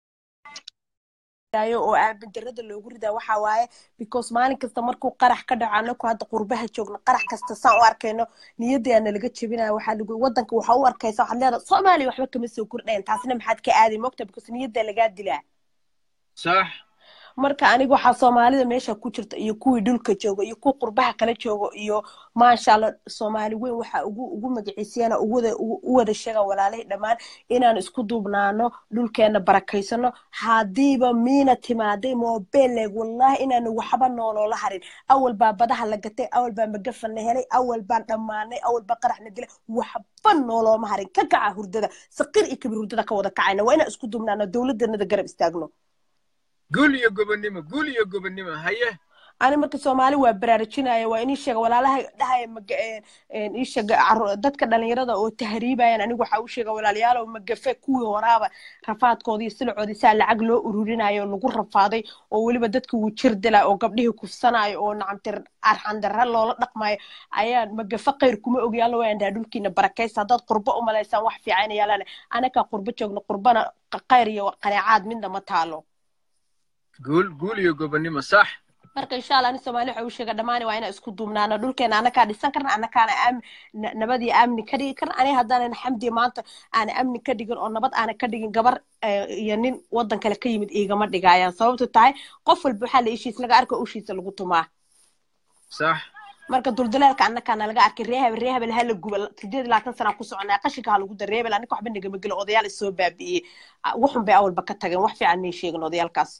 oo aamindarada loogu ridaa waxaa waaye because maalin kasta markuu qarax ka dhaco anaku hadda qurbaha joogno qarax kasta saan u arkayno niyadii nalaga jebinaya waxaa lagu wadanka waxaa u arkaysa waxaad leedahay soomaaliya waxba kama soo kordhayan taasina maxaad ka aaday mogta because niyadda lagaa dilaa sax marka aniga waxaa soomaalida meesha ku jirta iyo kuwii dhulka jooga iyo kuwa qurbaha kala jooga iyo maasha allah soomaali weyn waxaa ugu ugu magaciisiyana uwada u wada sheega walaalahii dhammaan inaan isku duubnaano dhulkeena barakaysano haddiiba miina timaaday mobeleg wallahi inaanu waxba nooloola harin awal baa badaha la gatay awal baa magafan la helay awal baan dhammaanay awal baa qarax la dilay waxba noolooma harin ka kaca hurdada saqir iyo kabir hurdada ka wada kacayna waa inaan isku duubnaano dowladanada garab istaagno gul iyo gobonnimo gul iyo gobonnimo haye ani marka soomaali waa baraarujinaya waa inii sheega walaalaha dhahaya ii sheega dadka dhalinyarada oo tahriibayan anigu waxaa u sheega walaalayaalow magafe kuwii horaaba rafaadkoodii iyo silacoodii saa lacag loo ururinayo oo lagu rafaaday oo weliba dadka wuu jir dila oo gabdhihii kufsanayo oo nacamtir arxandarra loola dhaqmayo ayaa magafe khayr kuma ogi alla waa andhaa dhulkiina barakaysa haddaad qurbo u malaysaan wax fiican yaalane anakaa qurbo joogno qurbana khayr iyo qaneecaad midna ma taalo guul guul iyo gobonnimo sax marka insha allah ani soomaali waxa uu sheega dhammaan waa inaan isku duubnaano dhulkeena anakaa dhisan karna anakaana nabadii amni ka dhigi karna aniga haddaanan xamdi maanta aana amni ka dhigin oo nabad aana ka dhigin gabar iyo nin wadan kale ka yimid igama dhigayaan sababtu tahay qof walba waxaa la ishiis laga arka ushiisa lagu tumaa sax marka duldulaalka annakaana laga arkay reehebel reehebel hala guba sideed labaatan sana ku soconaa qashinka ha lagu dar reehebel annika waxba nagama gelo odayaal isoo baabi'iyey waxun bay awalba ka tageen wax fiican may sheegin odayaalkaas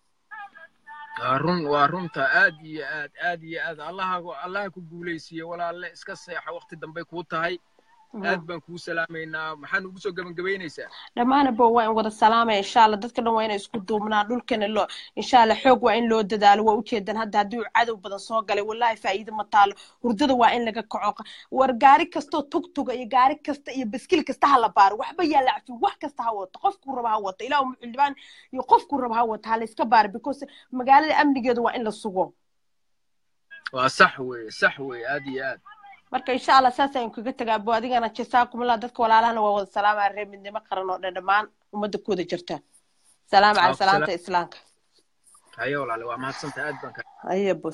waa run waa runta aad iyo aad aad iyo aad allaha allaha ku guulaysiiye walaalle iska seexa waqti dambay kuu tahay aad baan kuu salaamaynaa maxaan ugu soo gabagabaynaysaa dhammaana bo waa in wada salaamaya insha allah dadka dhan waa inay isku duubnaa dhulkana loo insha allah xoog waa in loo dadaalo waa ujeedan hadda haddii uu cadow badan soo galay wallahi faa'iido ma taalo hurdada waa in laga kaco war gaari kastoo tugtuga iyo gaari kasta iyo baskil kasta ha la baaro waxba yaa la cafi wax kasta ha wato qofkuu raba ha wato ilaa muxildhibaan iyo qofkuu raba ha wato ha la iska baaro because magaalada amnigeedu waa in la sugo waa sax weeye sax weeye aad iyo aad marka insha allah saas ayaan kaga tagaa bo adigana jasaakumullah dadka walaalahana waa wada salaamaya reer midnimo qaran oo dhan dhammaan ummadda ku wada jirta salaamu cala salaanta islaamka haye walaale waa mahadsanta aad baan ka haye bos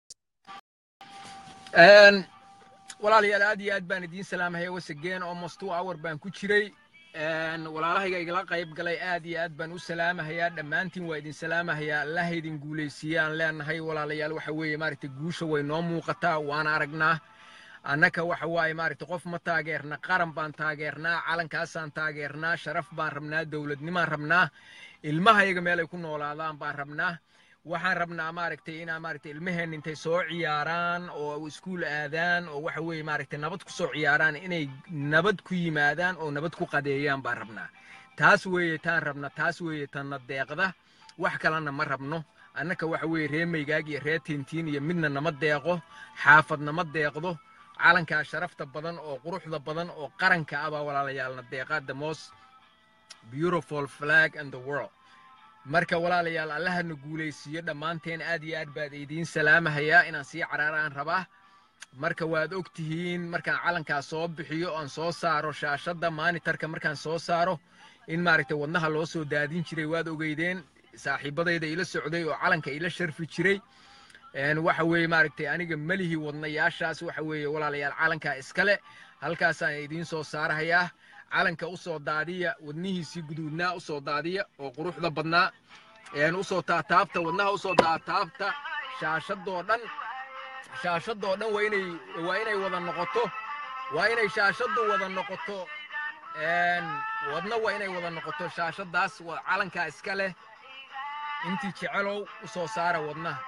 walaalayaal aad iyo aad baan idiin salaamahaya wasageen almost two hour baan ku jiray walaalahayga igala qayb galay aad iyo aad baan u salaamahayaa dhammaantiin waa idin salaamahayaa allaha idin guulaysiiyaan leenahay walaalayaal waxa weeye maaragtay guusha way noo muuqataa waana aragnaa annaka waxa waaye maaragtay qof ma taageerna qaran baan taageernaa calankaasaan taageernaa sharaf baan rabnaa dowladnimaan rabnaa ilmahayaga meel ay ku noolaadaan baan rabnaa waxaan rabnaa maaragtay inaa maaragtay ilmaheen intay soo ciyaaraan oo iskuul aadaan oo waxa weeye maaragtay nabad ku soo ciyaaraan inay nabad ku yimaadaan oo nabad ku qadeeyaan baan rabnaa taas weeye taan rabna taas weeye tanna deeqda wax kalena ma rabno annaka waxa weeye ree maygaag iyo ree tiintiin iyo midna nama deeqo xaafad nama deeqdo calankaa sharafta badan oo quruxda badan oo qaranka ah baa walaalayaalna deeqa the most beautiful flag in the world marka walaalayaal allahana guulaysiiyo dhammaanteen aad iyo aad baad idiin salaamahayaa inaan sii caraaraan rabaa marka waad og tihiin markaan calankaa soo bixiyo oan soo saaro shaashadda maanitarka markaan soo saaro in maaragtay wadnaha loo soo daadin jiray waad ogeydeen saaxiibadayda ila socday oo calanka ila sharfi jiray waxa weeye maaragtay aniga melihii wadnayaashaas waxa weeye walaalayaal calankaa iskale halkaasaan idiin soo saarahayaa calanka u soo daadiya wadnihiisii guduudnaa u soo daadiya oo quruxda badnaa usoo taataabta wadnaha usoo taataabta shaashadoo dhan shaashadoo dhan waa inay waa inay wada noqoto waa inay shaashaddu wada noqoto wadna waa inay wada noqoto shaashaddaas calankaa iska leh intii jecelow u soo saara wadnaha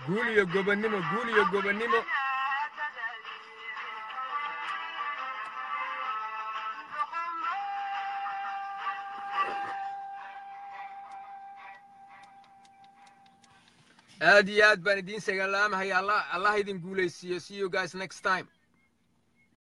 guul iyo gobonnimo guul iyo gobonnimo aad iyo aad baan idiin sagalaamahaya allah allah idin guulaysiiyo see you guys next time